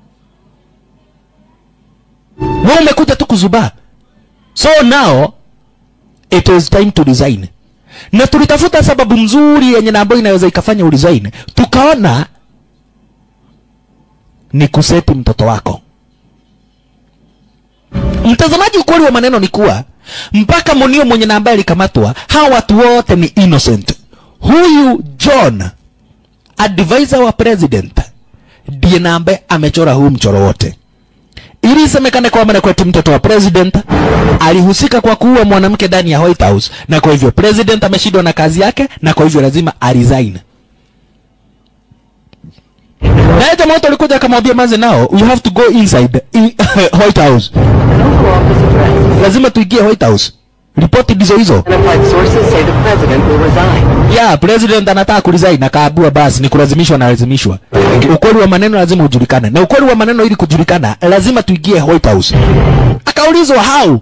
Wewe umekuja tu kuzubaa. So now it is time to resign. Na tulitafuta sababu mzuri yenye na ambayo inaweza ikafanya uresign. Tukaona ni kuseti mtoto wako. Mtazamaji, ukweli wa maneno ni kuwa mpaka Munio mwenye na ambaye alikamatwa, hawa watu wote ni innocent. Huyu John advisor wa president ndiye na ambaye amechora huu mchoro wote ili isemekane kwamba na kweti mtoto wa president alihusika kwa kuua mwanamke ndani ya White House, na kwa hivyo president ameshindwa na kazi yake, na kwa hivyo lazima aresign. Naye jamaa wote alikuja akamwambia manze, nao you have to go inside in, White House, lazima tuingie White House. Ripoti ndizo hizo. Identified sources say the president will resign. ya president anataka kuresign akaabua basi ni kulazimishwa na lazimishwa ukweli wa maneno lazima ujulikane na ukweli wa maneno ili kujulikana lazima tuingie white house akaulizwa how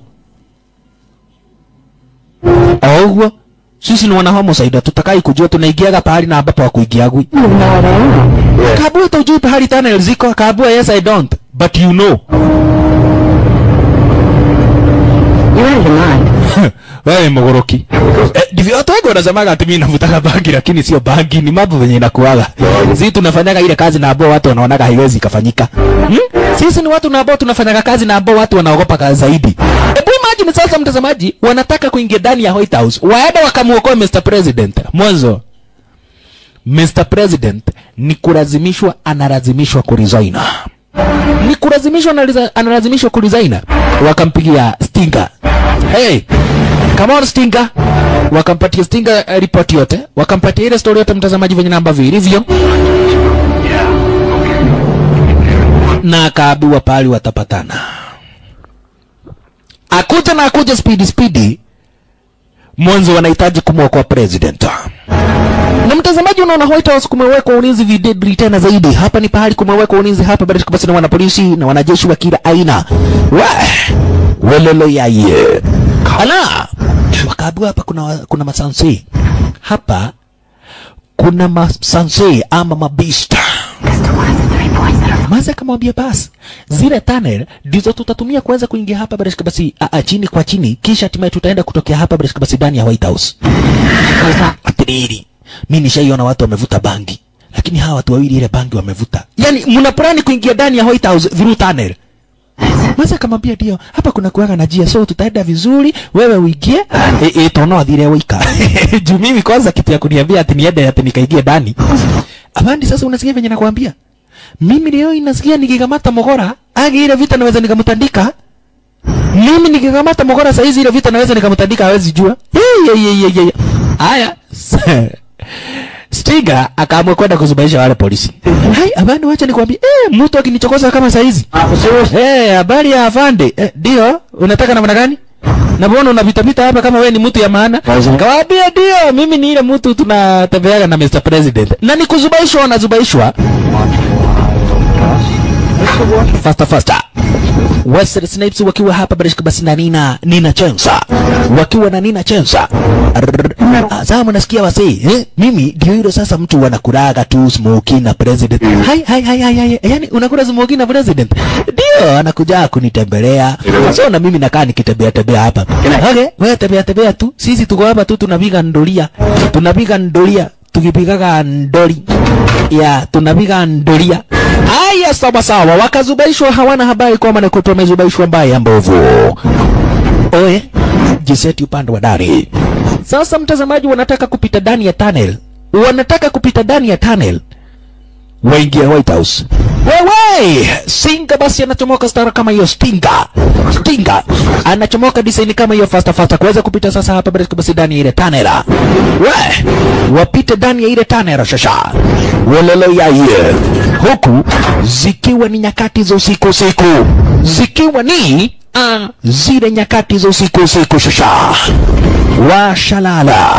auguo sisi ni wana homicide tutakai kujua tunaingiaga pahali na ambapo hakuingiagwi kaabua hata ujui pahali tunnel ziko kaabua yes i don't but you know You're out of your mind. wewe mogoroki eh, ndivyo watu wengi wanasemaga ati mimi navutaga bangi lakini sio bangi ni mambo venye inakuaga sisi tunafanyaga ile kazi na ambao watu wanaonaga haiwezi ikafanyika hmm? sisi ni watu na ambao tunafanyaga kazi na ambao watu wanaogopa kazi zaidi hebu imagine sasa mtazamaji wanataka kuingia ndani ya White House waende wakamuokoe Mr President mwanzo Mr President ni kulazimishwa analazimishwa kuresign ni kulazimishwa analiza- analazimishwa kuresign wakampigia Stinger hey come on Stinger wakampatia Stinger uh, report yote wakampatia ile story yote mtazamaji venye namba vilivyo na akaambiwa pahali watapatana akuja na akuja spidi spidi mwanzo wanahitaji kumwokoa president na mtazamaji unaona White House kumewekwa ulinzi videdri tena zaidi. Hapa ni pahali kumewekwa ulinzi hapa bado basi na wanapolisi na wanajeshi wa kila aina. Wa welelo yaye. Ala. Wakaambiwa hapa kuna wa- kuna masansi. Hapa kuna masansi ama mabista. Maza akamwambia basi zile tunnel ndizo tutatumia kuweza kuingia hapa basi basi a, a, chini kwa chini, kisha hatimaye tutaenda kutokea hapa basi basi ndani ya White House. Atiriri, mimi nishaiona watu wamevuta bangi, lakini hawa watu wawili ile bangi wamevuta. Yani mna plani kuingia ndani ya White House through tunnel? Maza akamwambia ndio, hapa kuna kuaga na njia, so tutaenda vizuri, wewe uingie e, e, tono athire wika juu mimi kwanza kitu ya kuniambia ati niende ati nikaingie ndani. Abandi, sasa unasikia venye nakwambia mimi leo inasikia nikikamata mogora agi ile vita naweza nikamtandika mimi nikikamata mogora saa hizi ile vita naweza nikamtandika hawezi jua Hey, hey, hey, hey, hey. haya Stiga akaamua kwenda kuzubaisha wale polisi. Hai, abani wacha nikwambie, eh, mtu akinichokoza kama saa hizi. Eh, habari ya afande. Eh, ndio, unataka namna gani? Na mbona unapita pita hapa kama wewe ni mtu ya maana? Kawaambia ndio, mimi ni ile mtu tunatembeaga na Mr President. Na ni kuzubaishwa wanazubaishwa. Faster faster. Wesley Snipes wakiwa hapa Barishka basi na Nina Nina Chensa wakiwa na Nina Chensa. Sasa mnasikia wasi eh? Mimi ndio yule sasa mtu wanakulaga tu smoky na president. Hai hai hai hai, hai. Yani unakula smoky na president. Ndio anakuja kunitembelea. So na mimi nakaa nikitembea tembea hapa. Okay, wewe tembea tembea tu. Sisi tuko hapa tu tunapiga ndoria. Tunapiga ndoria tukipigaga ndori ya tunapiga ndoria haya sawa sawa wakazubaishwa hawana habari kwamba nakuta wamezubaishwa mbaya mbovu oe jiseti upande wa dari sasa mtazamaji wanataka kupita ndani ya tunnel wanataka kupita ndani ya tunnel waingia White House. Wewe Singa basi anachomoka stara kama hiyo Stinga. Stinga anachomoka design kama hiyo fasta fasta kuweza kupita sasa hapa basi basi ndani ya ile tanera. We wapite ndani ya ile tanera shasha. Walelo ya ye. Huku zikiwa ni nyakati za usiku usiku. Zikiwa ni ah, zile nyakati za usiku usiku shasha. Washalala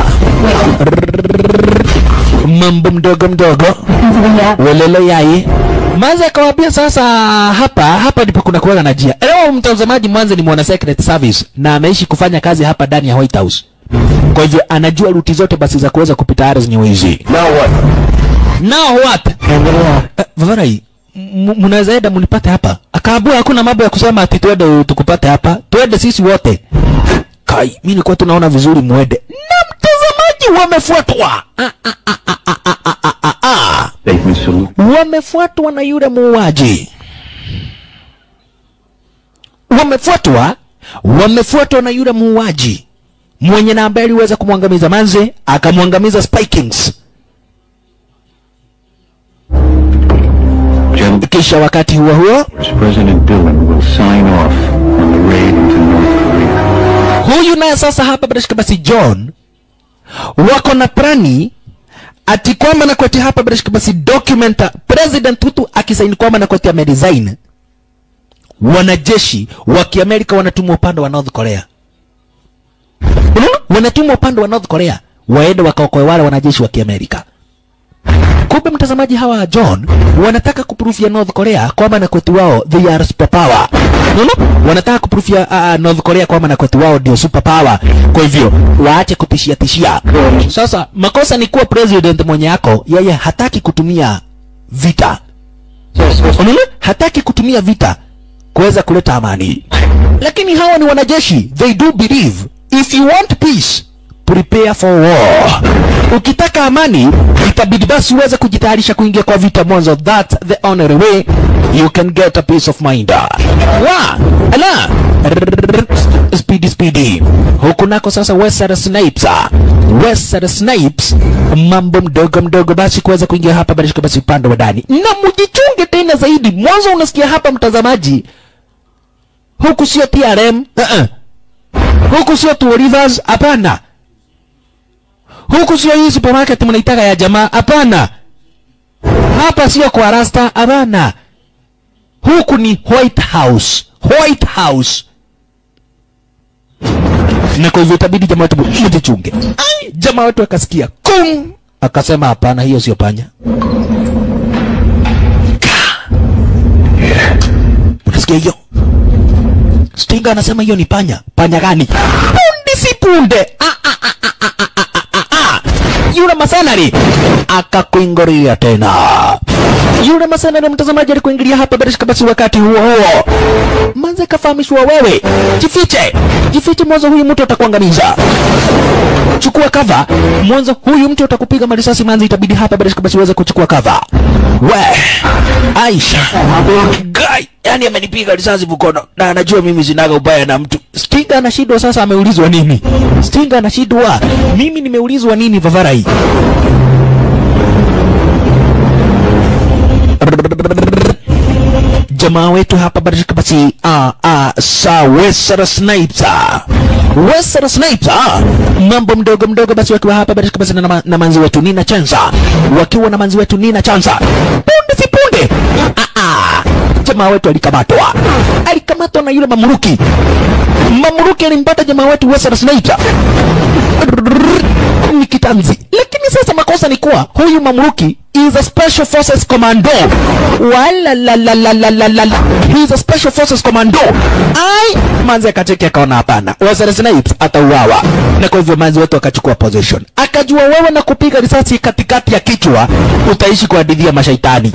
mambo mdogo mdogo welelo yai Manze akawaambia sasa hapa hapa ndipo kuna kuwaga na njia. Leo mtazamaji mwanze ni mwana secret service na ameishi kufanya kazi hapa ndani ya White House. Kwa hivyo anajua ruti zote basi za kuweza kupita ardhi zenyewe hizi. Now what? Now what? Uh, Vavarai, m- mnaweza enda mnipate hapa. Akaambia hakuna mambo ya kusema ati twende tukupate hapa. Twende sisi wote. Kai, mimi nilikuwa tunaona vizuri mwende. Na mtazamaji wamefuatwa. Ah, ah, ah, ah, ah, ah, ah, ah, ah. Statement salute. Wamefuatwa na yule muuaji. Wamefuatwa, wamefuatwa na yule muuaji mwenye na ambaye aliweza kumwangamiza Manze, akamwangamiza Spy Kings. Gentlemen, Kisha wakati huo huo President Dillon will sign off on the raid into North Korea. huyu naye sasa hapa bila shaka basi John wako na plani ati kwamba na kwati hapa bila shaka basi document president Tutu akisaini kwamba na kwati ameresign, wanajeshi wa Kiamerika wanatumwa upande wa North Korea. Unaona, wanatumwa upande wa North Korea waende wakaokoe wale wanajeshi wa Kiamerika. Kumbe mtazamaji, hawa John wanataka kuprufia North Korea kwamba na kwetu wao they are super power. Unaona? Wanataka kuprufia uh, North Korea kwamba na kwetu wao ndio super power. Kwa hivyo waache kutishia tishia. Sasa makosa ni kuwa president mwenye yako yeye hataki kutumia vita. Unaona? Hataki kutumia vita kuweza kuleta amani. lakini hawa ni wanajeshi they do believe if you want peace prepare for war ukitaka amani itabidi basi uweze kujitayarisha kuingia kwa vita mwanzo that's the only way you can get a peace of mind wa ala speedy speedy huku nako sasa Wesley Snipes ah. Wesley Snipes mambo mdogo mdogo basi kuweza kuingia hapa basi basi upande wa ndani na mjichunge tena zaidi mwanzo unasikia hapa mtazamaji huku sio TRM uh -uh. huku sio Two Rivers hapana huku sio hii supermarket mnaitaka ya jamaa hapana hapa sio kwa rasta hapana huku ni White House White House na kwa hivyo itabidi jamaa wetu mjichunge Ai, jamaa wetu akasikia kum akasema hapana hiyo sio panya Ka. unasikia hiyo Stinga anasema hiyo ni panya. Panya gani? Punde si punde. Ah, ah, ah, ah, ah, ah, ah, ah, ah. Yule masanari akakuingoria tena. Yule masanari mtazamaji alikuingilia hapa bila shaka basi wakati huo huo. Manze kafahamishwa wewe. Jifiche. Jifiche mwanzo huyu mtu atakuangamiza. Chukua cover. Mwanzo huyu mtu atakupiga marisasi manzi itabidi hapa bila shaka basi uweze kuchukua cover. We. Aisha. Guy, yani amenipiga risasi mkono na anajua mimi sinaga ubaya na mtu. Stinga anashindwa sasa ameulizwa nini? Stinga anashindwa. Mimi nimeulizwa nini Vavarai? jamaa wetu hapa barishika basi ah ah sa Wesera Snipes ah. Wesera Snipes ah. mambo mdogo mdogo basi wakiwa hapa barishika basi na, na, na manzi wetu Nina Chanza wakiwa na manzi wetu Nina Chanza punde si punde ah ah jamaa wetu alikamatwa alikamatwa na yule mamuruki mamuruki alimpata jamaa wetu Wesera Snipes ni kitanzi lakini sasa makosa ni kuwa huyu mamluki is a special forces commando wala la la la la la la la he is a special forces commando ai manzi akacheki akaona hapana Wesley Snipes atauawa na kwa hivyo manzi wetu akachukua position akajua wewe na kupiga risasi katikati ya kichwa utaishi kwa hadithi ya mashaitani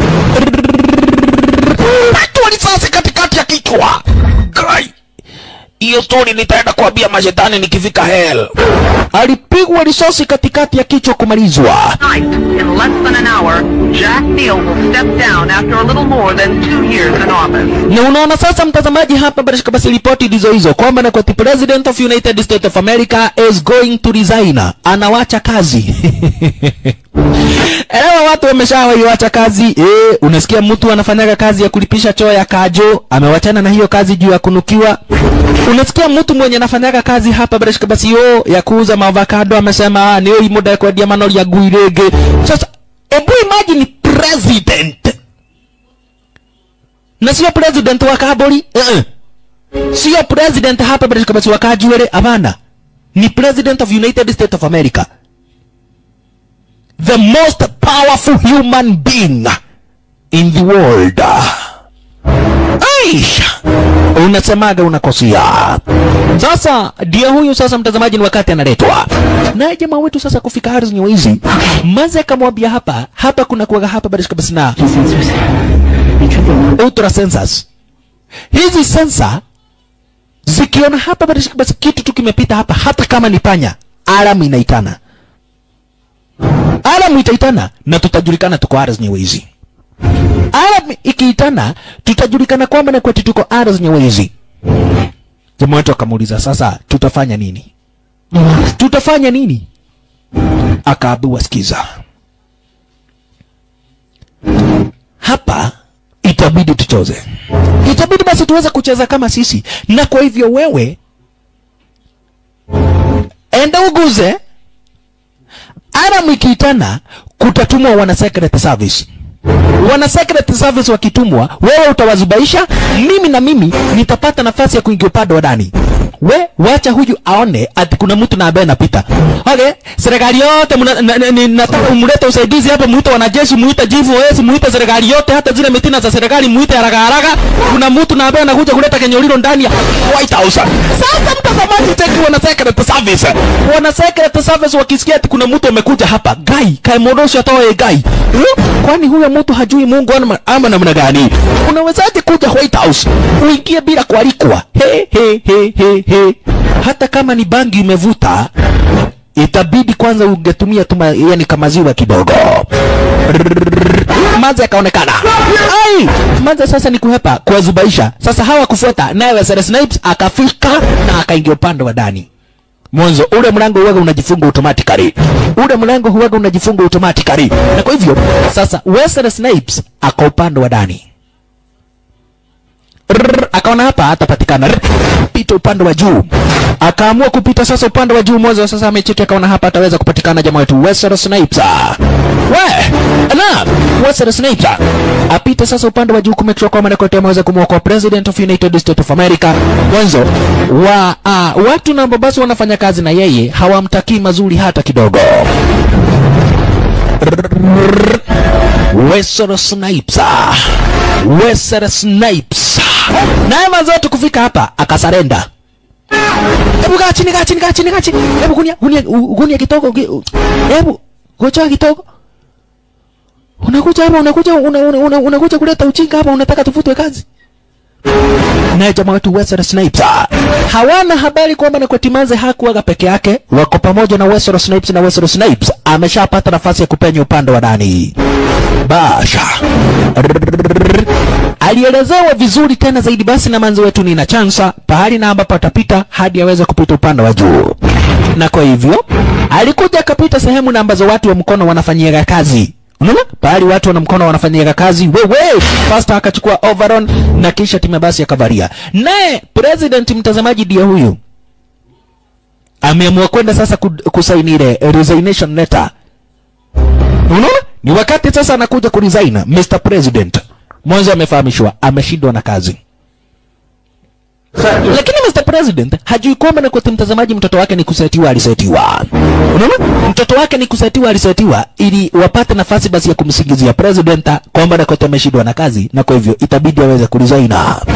patwa risasi katikati ya kichwa Guy hiyo story nitaenda kuambia mashetani nikifika hell. Alipigwa risasi katikati ya kichwa kumalizwa. Tonight, in less than an hour, Jack Neal will step down after a little more than two years in office. Na unaona sasa, mtazamaji, hapa barishika basi ripoti ndizo hizo kwamba na kwa the president of United States of America is going to resign, anawacha kazi Elewa watu wameshawaiwacha kazi eh, unasikia mtu anafanyaga kazi ya kulipisha choo ya kajo, amewachana na hiyo kazi juu ya kunukiwa. Unasikia mtu mwenye anafanyaga kazi hapa barishika basi yo ya kuuza maavocado amesema ah, niyo imuda kwa diamano ya guirege. Sasa ebu imagine president na sio president wa Kaburi uh -uh. sio president hapa barishika basi wa Kajuere, hapana, ni president of United States of America the most powerful human being in the world. Aisha, unasemaga unakosea. Sasa ndio huyu sasa, mtazamaji, ni wakati analetwa naye jamaa wetu sasa kufika ardhi nyewezi. Maze akamwambia hapa hapa kuna kuwaga hapa barishika basi na ultra sensors. Hizi sensa zikiona hapa barishika basi kitu tu kimepita hapa, hata kama ni panya, alamu inaitana alamu itaitana na tutajulikana tuko ardhi nyewezi. Alamu ikiitana tutajulikana kwamba na kwetu tuko ardhi nyewezi. Jamaa wetu akamuuliza sasa, tutafanya nini? Tutafanya nini? Akaambiwa, sikiza, hapa itabidi tuchoze, itabidi basi tuweze kucheza kama sisi, na kwa hivyo wewe enda uguze Aram ikiitana kutatumwa wana secret service. Wana secret service wakitumwa, wewe utawazubaisha, mimi na mimi nitapata nafasi ya kuingia upande wa ndani. We wacha huyu aone ati kuna mtu na ambaye anapita. Okay, serikali yote nataka umlete usaidizi hapa, muite wanajeshi, muite GVOS, muite serikali yote, hata zile mitina za serikali muite haraka haraka. Kuna mtu na ambaye anakuja kuleta kenyolilo ndani ya White House. Sasa mtazamaji, cheki wana secret service. Wana secret service wakisikia ati kuna mtu amekuja hapa, gai kaimodosha atoe gai. Hmm? Kwani huyo mtu hajui hujui Mungu ama, ama namna gani? Unawezaje kuja White House uingie bila kualikwa? He, he, he, he, he. Hata kama ni bangi umevuta itabidi kwanza ungetumia tuma, yani kamaziwa kidogo. Manze akaonekana ai, Manze sasa ni kuhepa kuwazubaisha. Sasa hawa kufuata naye Wesley Snipes akafika na akaingia upande wa ndani mwanzo ule mlango huwaga unajifunga automatically, ule mlango huwaga unajifunga automatically, na kwa hivyo sasa Wesley Snipes aka upande wa ndani Rrrr, akaona hapa hatapatikana, Rrrr, pita upande wa juu, akaamua kupita sasa upande wa juu. Mwanzo sasa amecheki, akaona hapa ataweza kupatikana jamaa wetu Wesley Snipes. We na Wesley Snipes apite sasa upande wa juu kumake sure kwamba Nakote ameweza kumwokoa President of United States of America. Mwanzo wa uh, watu na ambao basi wanafanya kazi na yeye hawamtakii mazuri hata kidogo. Wesley Snipes. Wesley Snipes. Naye mazote kufika hapa akasarenda. Hebu kaa chini, kaa chini, kaa chini, kaa chini. Hebu gunia, gunia, gunia kidogo. gi- Hebu gocha kidogo. Unakuja hapa, unakuja una, una, una, unakuja kuleta ujinga hapa, unataka tufutwe kazi. Naye jamaa wetu Wesley Snipes hawana habari kwamba na Timanze hakuwaga peke yake, wako pamoja na Wesley Snipes, na Wesley Snipes ameshapata nafasi ya kupenya upande wa ndani. Basha alielezewa vizuri tena zaidi basi na manzi wetu Nina Chansa pahali na ambapo atapita hadi aweze kupita upande wa juu, na kwa hivyo alikuja akapita sehemu na ambazo watu wa mkono wanafanyiaga kazi Unaona? Pahali watu wana mkono wanafanyiaga kazi, wewe Pastor akachukua overall na kisha timu basi akavalia. Naye president mtazamaji ndiye huyu ameamua kwenda sasa ku- kusaini ile resignation letter. Unaona? Ni wakati sasa anakuja kuresign Mr. President. Mwanzo amefahamishwa ameshindwa na kazi. Lakini Mr. President hajui kwamba na kwa mtazamaji mtoto wake ni kusetiwa alisetiwa. Unaona? Mtoto wake ni kusetiwa alisetiwa ili wapate nafasi basi ya kumsingizia president kwamba na kote ameshindwa na kazi na kwa hivyo itabidi aweze kuresign.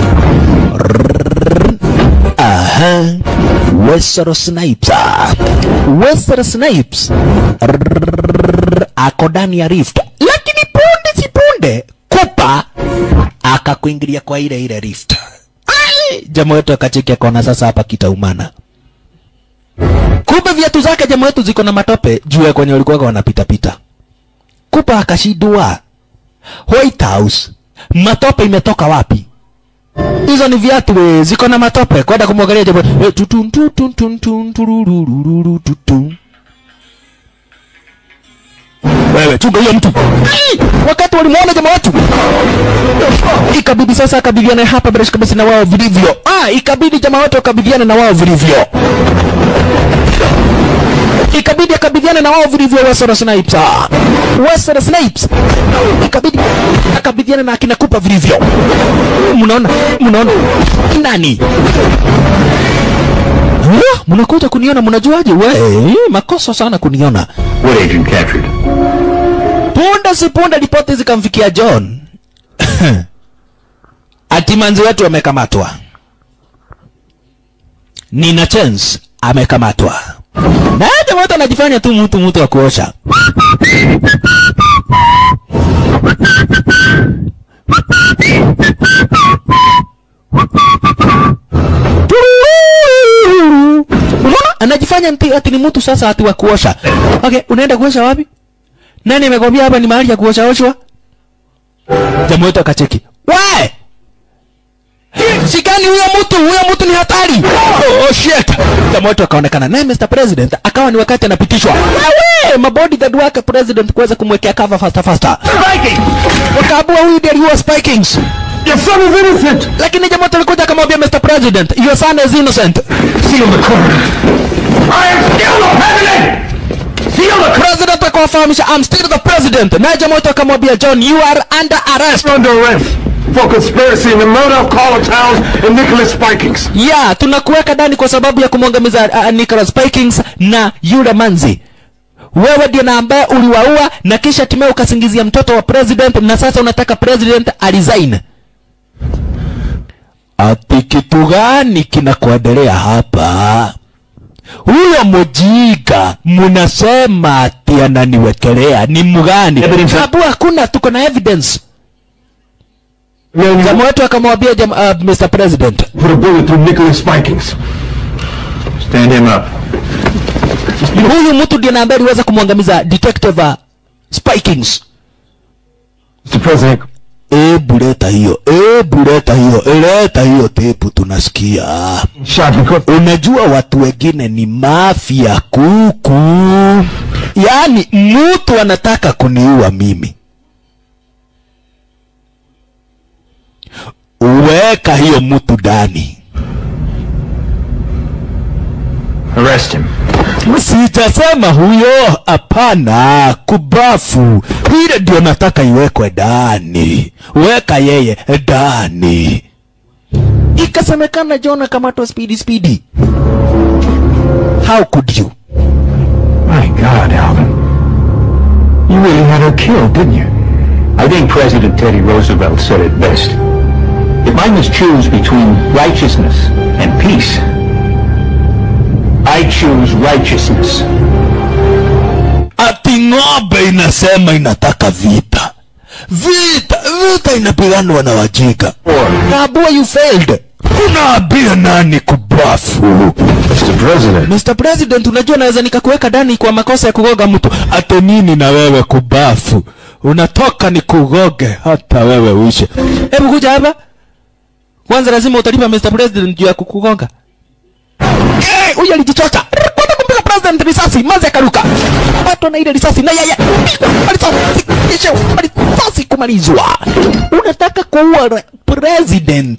Aha. Wesley Snipes. Wesley Snipes. Ako ndani ya rift. Lakini punde si punde Kupa akakuingilia kwa ile ile rift. Ai, jamaa wetu akacheki akaona sasa hapa kitaumana. Kumbe viatu zake jamaa wetu ziko na matope juu ya kwenye walikuwa wanapita pita. Kupa akashindwa. White House, matope imetoka wapi? Hizo ni viatu we, ziko na matope. Kwenda kumwangalia jamaa eh, tutun tutun tutun tutun tururururu tutun. Wewe chunga hiyo mtu. Ai! Wakati walimuona jamaa wetu ikabidi sasa akabidhiana hapa bila kabisa na wao vilivyo. Ah, ikabidi jamaa wote wakabidhiana na wao vilivyo. Ikabidi akabidhiana na wao vilivyo Wesley Snipes. Ah, Wesley Snipes. Ikabidi akabidhiana na akina Kupa vilivyo. Mnaona? Mnaona? Nani? Ah, Mnakuja kuniona mnajuaje? We, makosa sana kuniona. What agent captured? Punde si punde ripoti zikamfikia John. Ati manzi wetu amekamatwa. Nina chance amekamatwa. Na jamaa wetu anajifanya tu mtu mtu wa kuosha. Unaona? Anajifanya mti ati ni mtu sasa ati wa kuosha. Okay, unaenda kuosha wapi? Nani amekwambia hapa ni mahali ya kuosha oshwa? Jamaa wetu akacheki. We! Shikani huyo mtu, huyo mtu ni hatari. Oh, oh shit. Jamaa wetu akaonekana naye Mr. President akawa ni wakati anapitishwa. Wewe, mabodyguard wake president kuweza kumwekea cover faster faster. Spiking. Wakaabua huyu ndiye aliua Spikings. Your son is innocent. Lakini jamaa wetu alikuja akamwambia Mr. President, your son is innocent. Seal the court. I am still the president. Seal the president akawafahamisha I'm still the president. Naye jamaa wetu akamwambia John, you are under arrest. Under arrest for conspiracy in the murder of Carla Towns and Nicholas Spikings. ya tunakuweka ndani kwa sababu ya kumwangamiza uh, Nicholas Spikings na yule manzi wewe ndiye na ambaye uliwaua na kisha hatimaye ukasingizia mtoto wa president na sasa unataka president alisign ati kitu gani kinakuendelea hapa huyo mjinga mnasema ati ananiwekelea ni mgani sababu hakuna tuko na evidence jamaa wetu akamwambia jam, uh, Mr. President Put a bullet through Nicholas Spikings. Stand him up. huyu mtu ndiye na ambaye aliweza kumwangamiza detective uh, Spikings Mr. President, Ebu leta hiyo, ebu leta hiyo, leta hiyo tepu tunasikia. shot because Unajua watu wengine ni mafia kuku, yaani mtu anataka kuniua mimi. Weka hiyo mtu ndani. Arrest him. Sijasema huyo, hapana. Kubafu ile ndio nataka iwekwe ndani. Weka yeye ndani. Ikasemekana John akamatwa spidi spidi. How could you? My God, Alvin. You really had her killed, didn't you? I think President Teddy Roosevelt said it best. If I must choose between righteousness and peace, I choose righteousness. Ati ng'ombe inasema inataka vita. Vita, vita inapiganwa na wajinga. Kabua you failed. Unaambia nani kubafu? Mr. President, Mr. President, unajua naweza nikakuweka ndani kwa makosa ya kugoga mtu. Ate nini na wewe kubafu? Unatoka ni kugoge hata wewe uishe. Hebu kuja hapa. Kwanza lazima utalipa Mr. President juu ya kukugonga. Eh, huyu alijichocha. Kwenda kumpiga president risasi, mazi akaruka. Patwa na ile risasi na yeye. Risasi, kisha risasi kumalizwa. Unataka kuua re- president.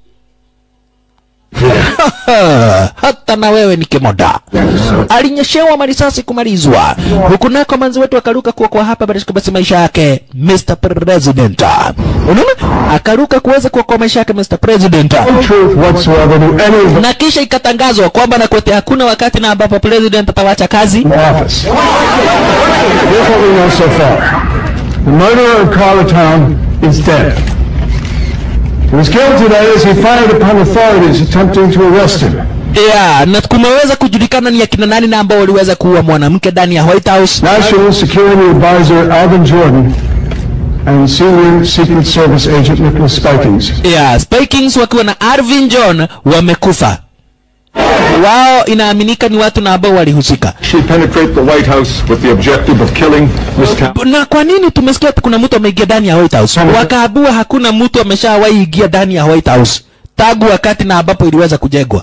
hata na wewe ni kimoda alinyeshewa marisasi kumalizwa huku nako manzi wetu akaruka kuwa kwa hapa basi basi maisha yake Mr. President unaona akaruka kuweza kuokoa maisha yake Mr. President no truth whatsoever to any of na kisha ikatangazwa kwamba na kwete hakuna wakati na ambapo president atawacha kazi the office. Here's what we know so far. The murderer of Carlatown is dead. He was killed today as he fired upon authorities attempting to arrest him. yeah, na kumeweza kujulikana ni akina nani na ambao waliweza kuua mwanamke ndani ya White House National Security Advisor Alvin Jordan and Senior Secret Service Agent Nicholas Spikings. yeah, Spikings wakiwa na Arvin John wamekufa wao inaaminika ni watu na ambao walihusika She penetrate the White House with the objective of killing Miss Town. na kwa nini tumesikia ati kuna mtu ameingia ndani ya White House? Wakaabua hakuna mtu ameshawahi ingia ndani ya White House tangu wakati na ambapo iliweza kujengwa.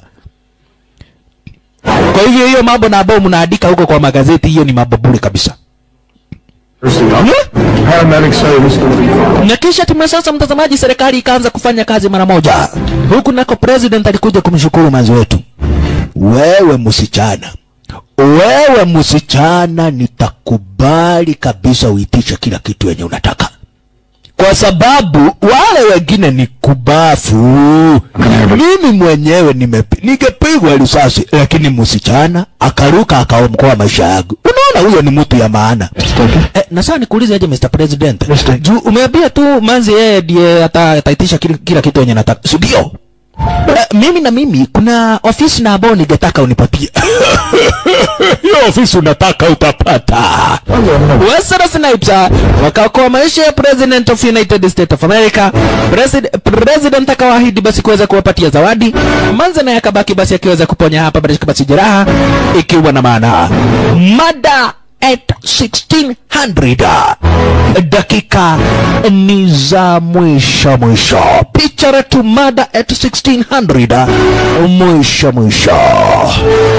Kwa hivyo hiyo mambo na ambao mnaandika huko kwa magazeti, hiyo ni mambo bure kabisa. Paramedics say Mr. Lee. Na kisha timu sasa, mtazamaji, serikali ikaanza kufanya kazi mara moja. Huku nako president alikuja kumshukuru manzi wetu, wewe msichana, wewe msichana, nitakubali kabisa uitishe kila kitu yenye unataka, kwa sababu wale wengine ni kubafu. Mimi mwenyewe nimepi- ningepigwa risasi, lakini msichana akaruka akaokoa maisha yangu. Unaona, huyo ni mtu ya maana. Eh, na sasa nikuulize aje Mr. President. Juu umeambia tu manzi yeye ndiye ata- ataitisha kila, kila kitu yenye nataka. Si ndio? Eh, mimi na mimi kuna ofisi na ambao ningetaka unipatie. Hiyo ofisi unataka utapata. Wesley Snipes ah, wakaokoa maisha ya President of United States of America. President, President akawaahidi basi kuweza kuwapatia zawadi. Manze naye akabaki basi akiweza kuponya hapa basi basi jeraha ikiwa na maana mada at 1600 dakika ni za mwisho mwisho picture to mada at 1600 mwisho mwisho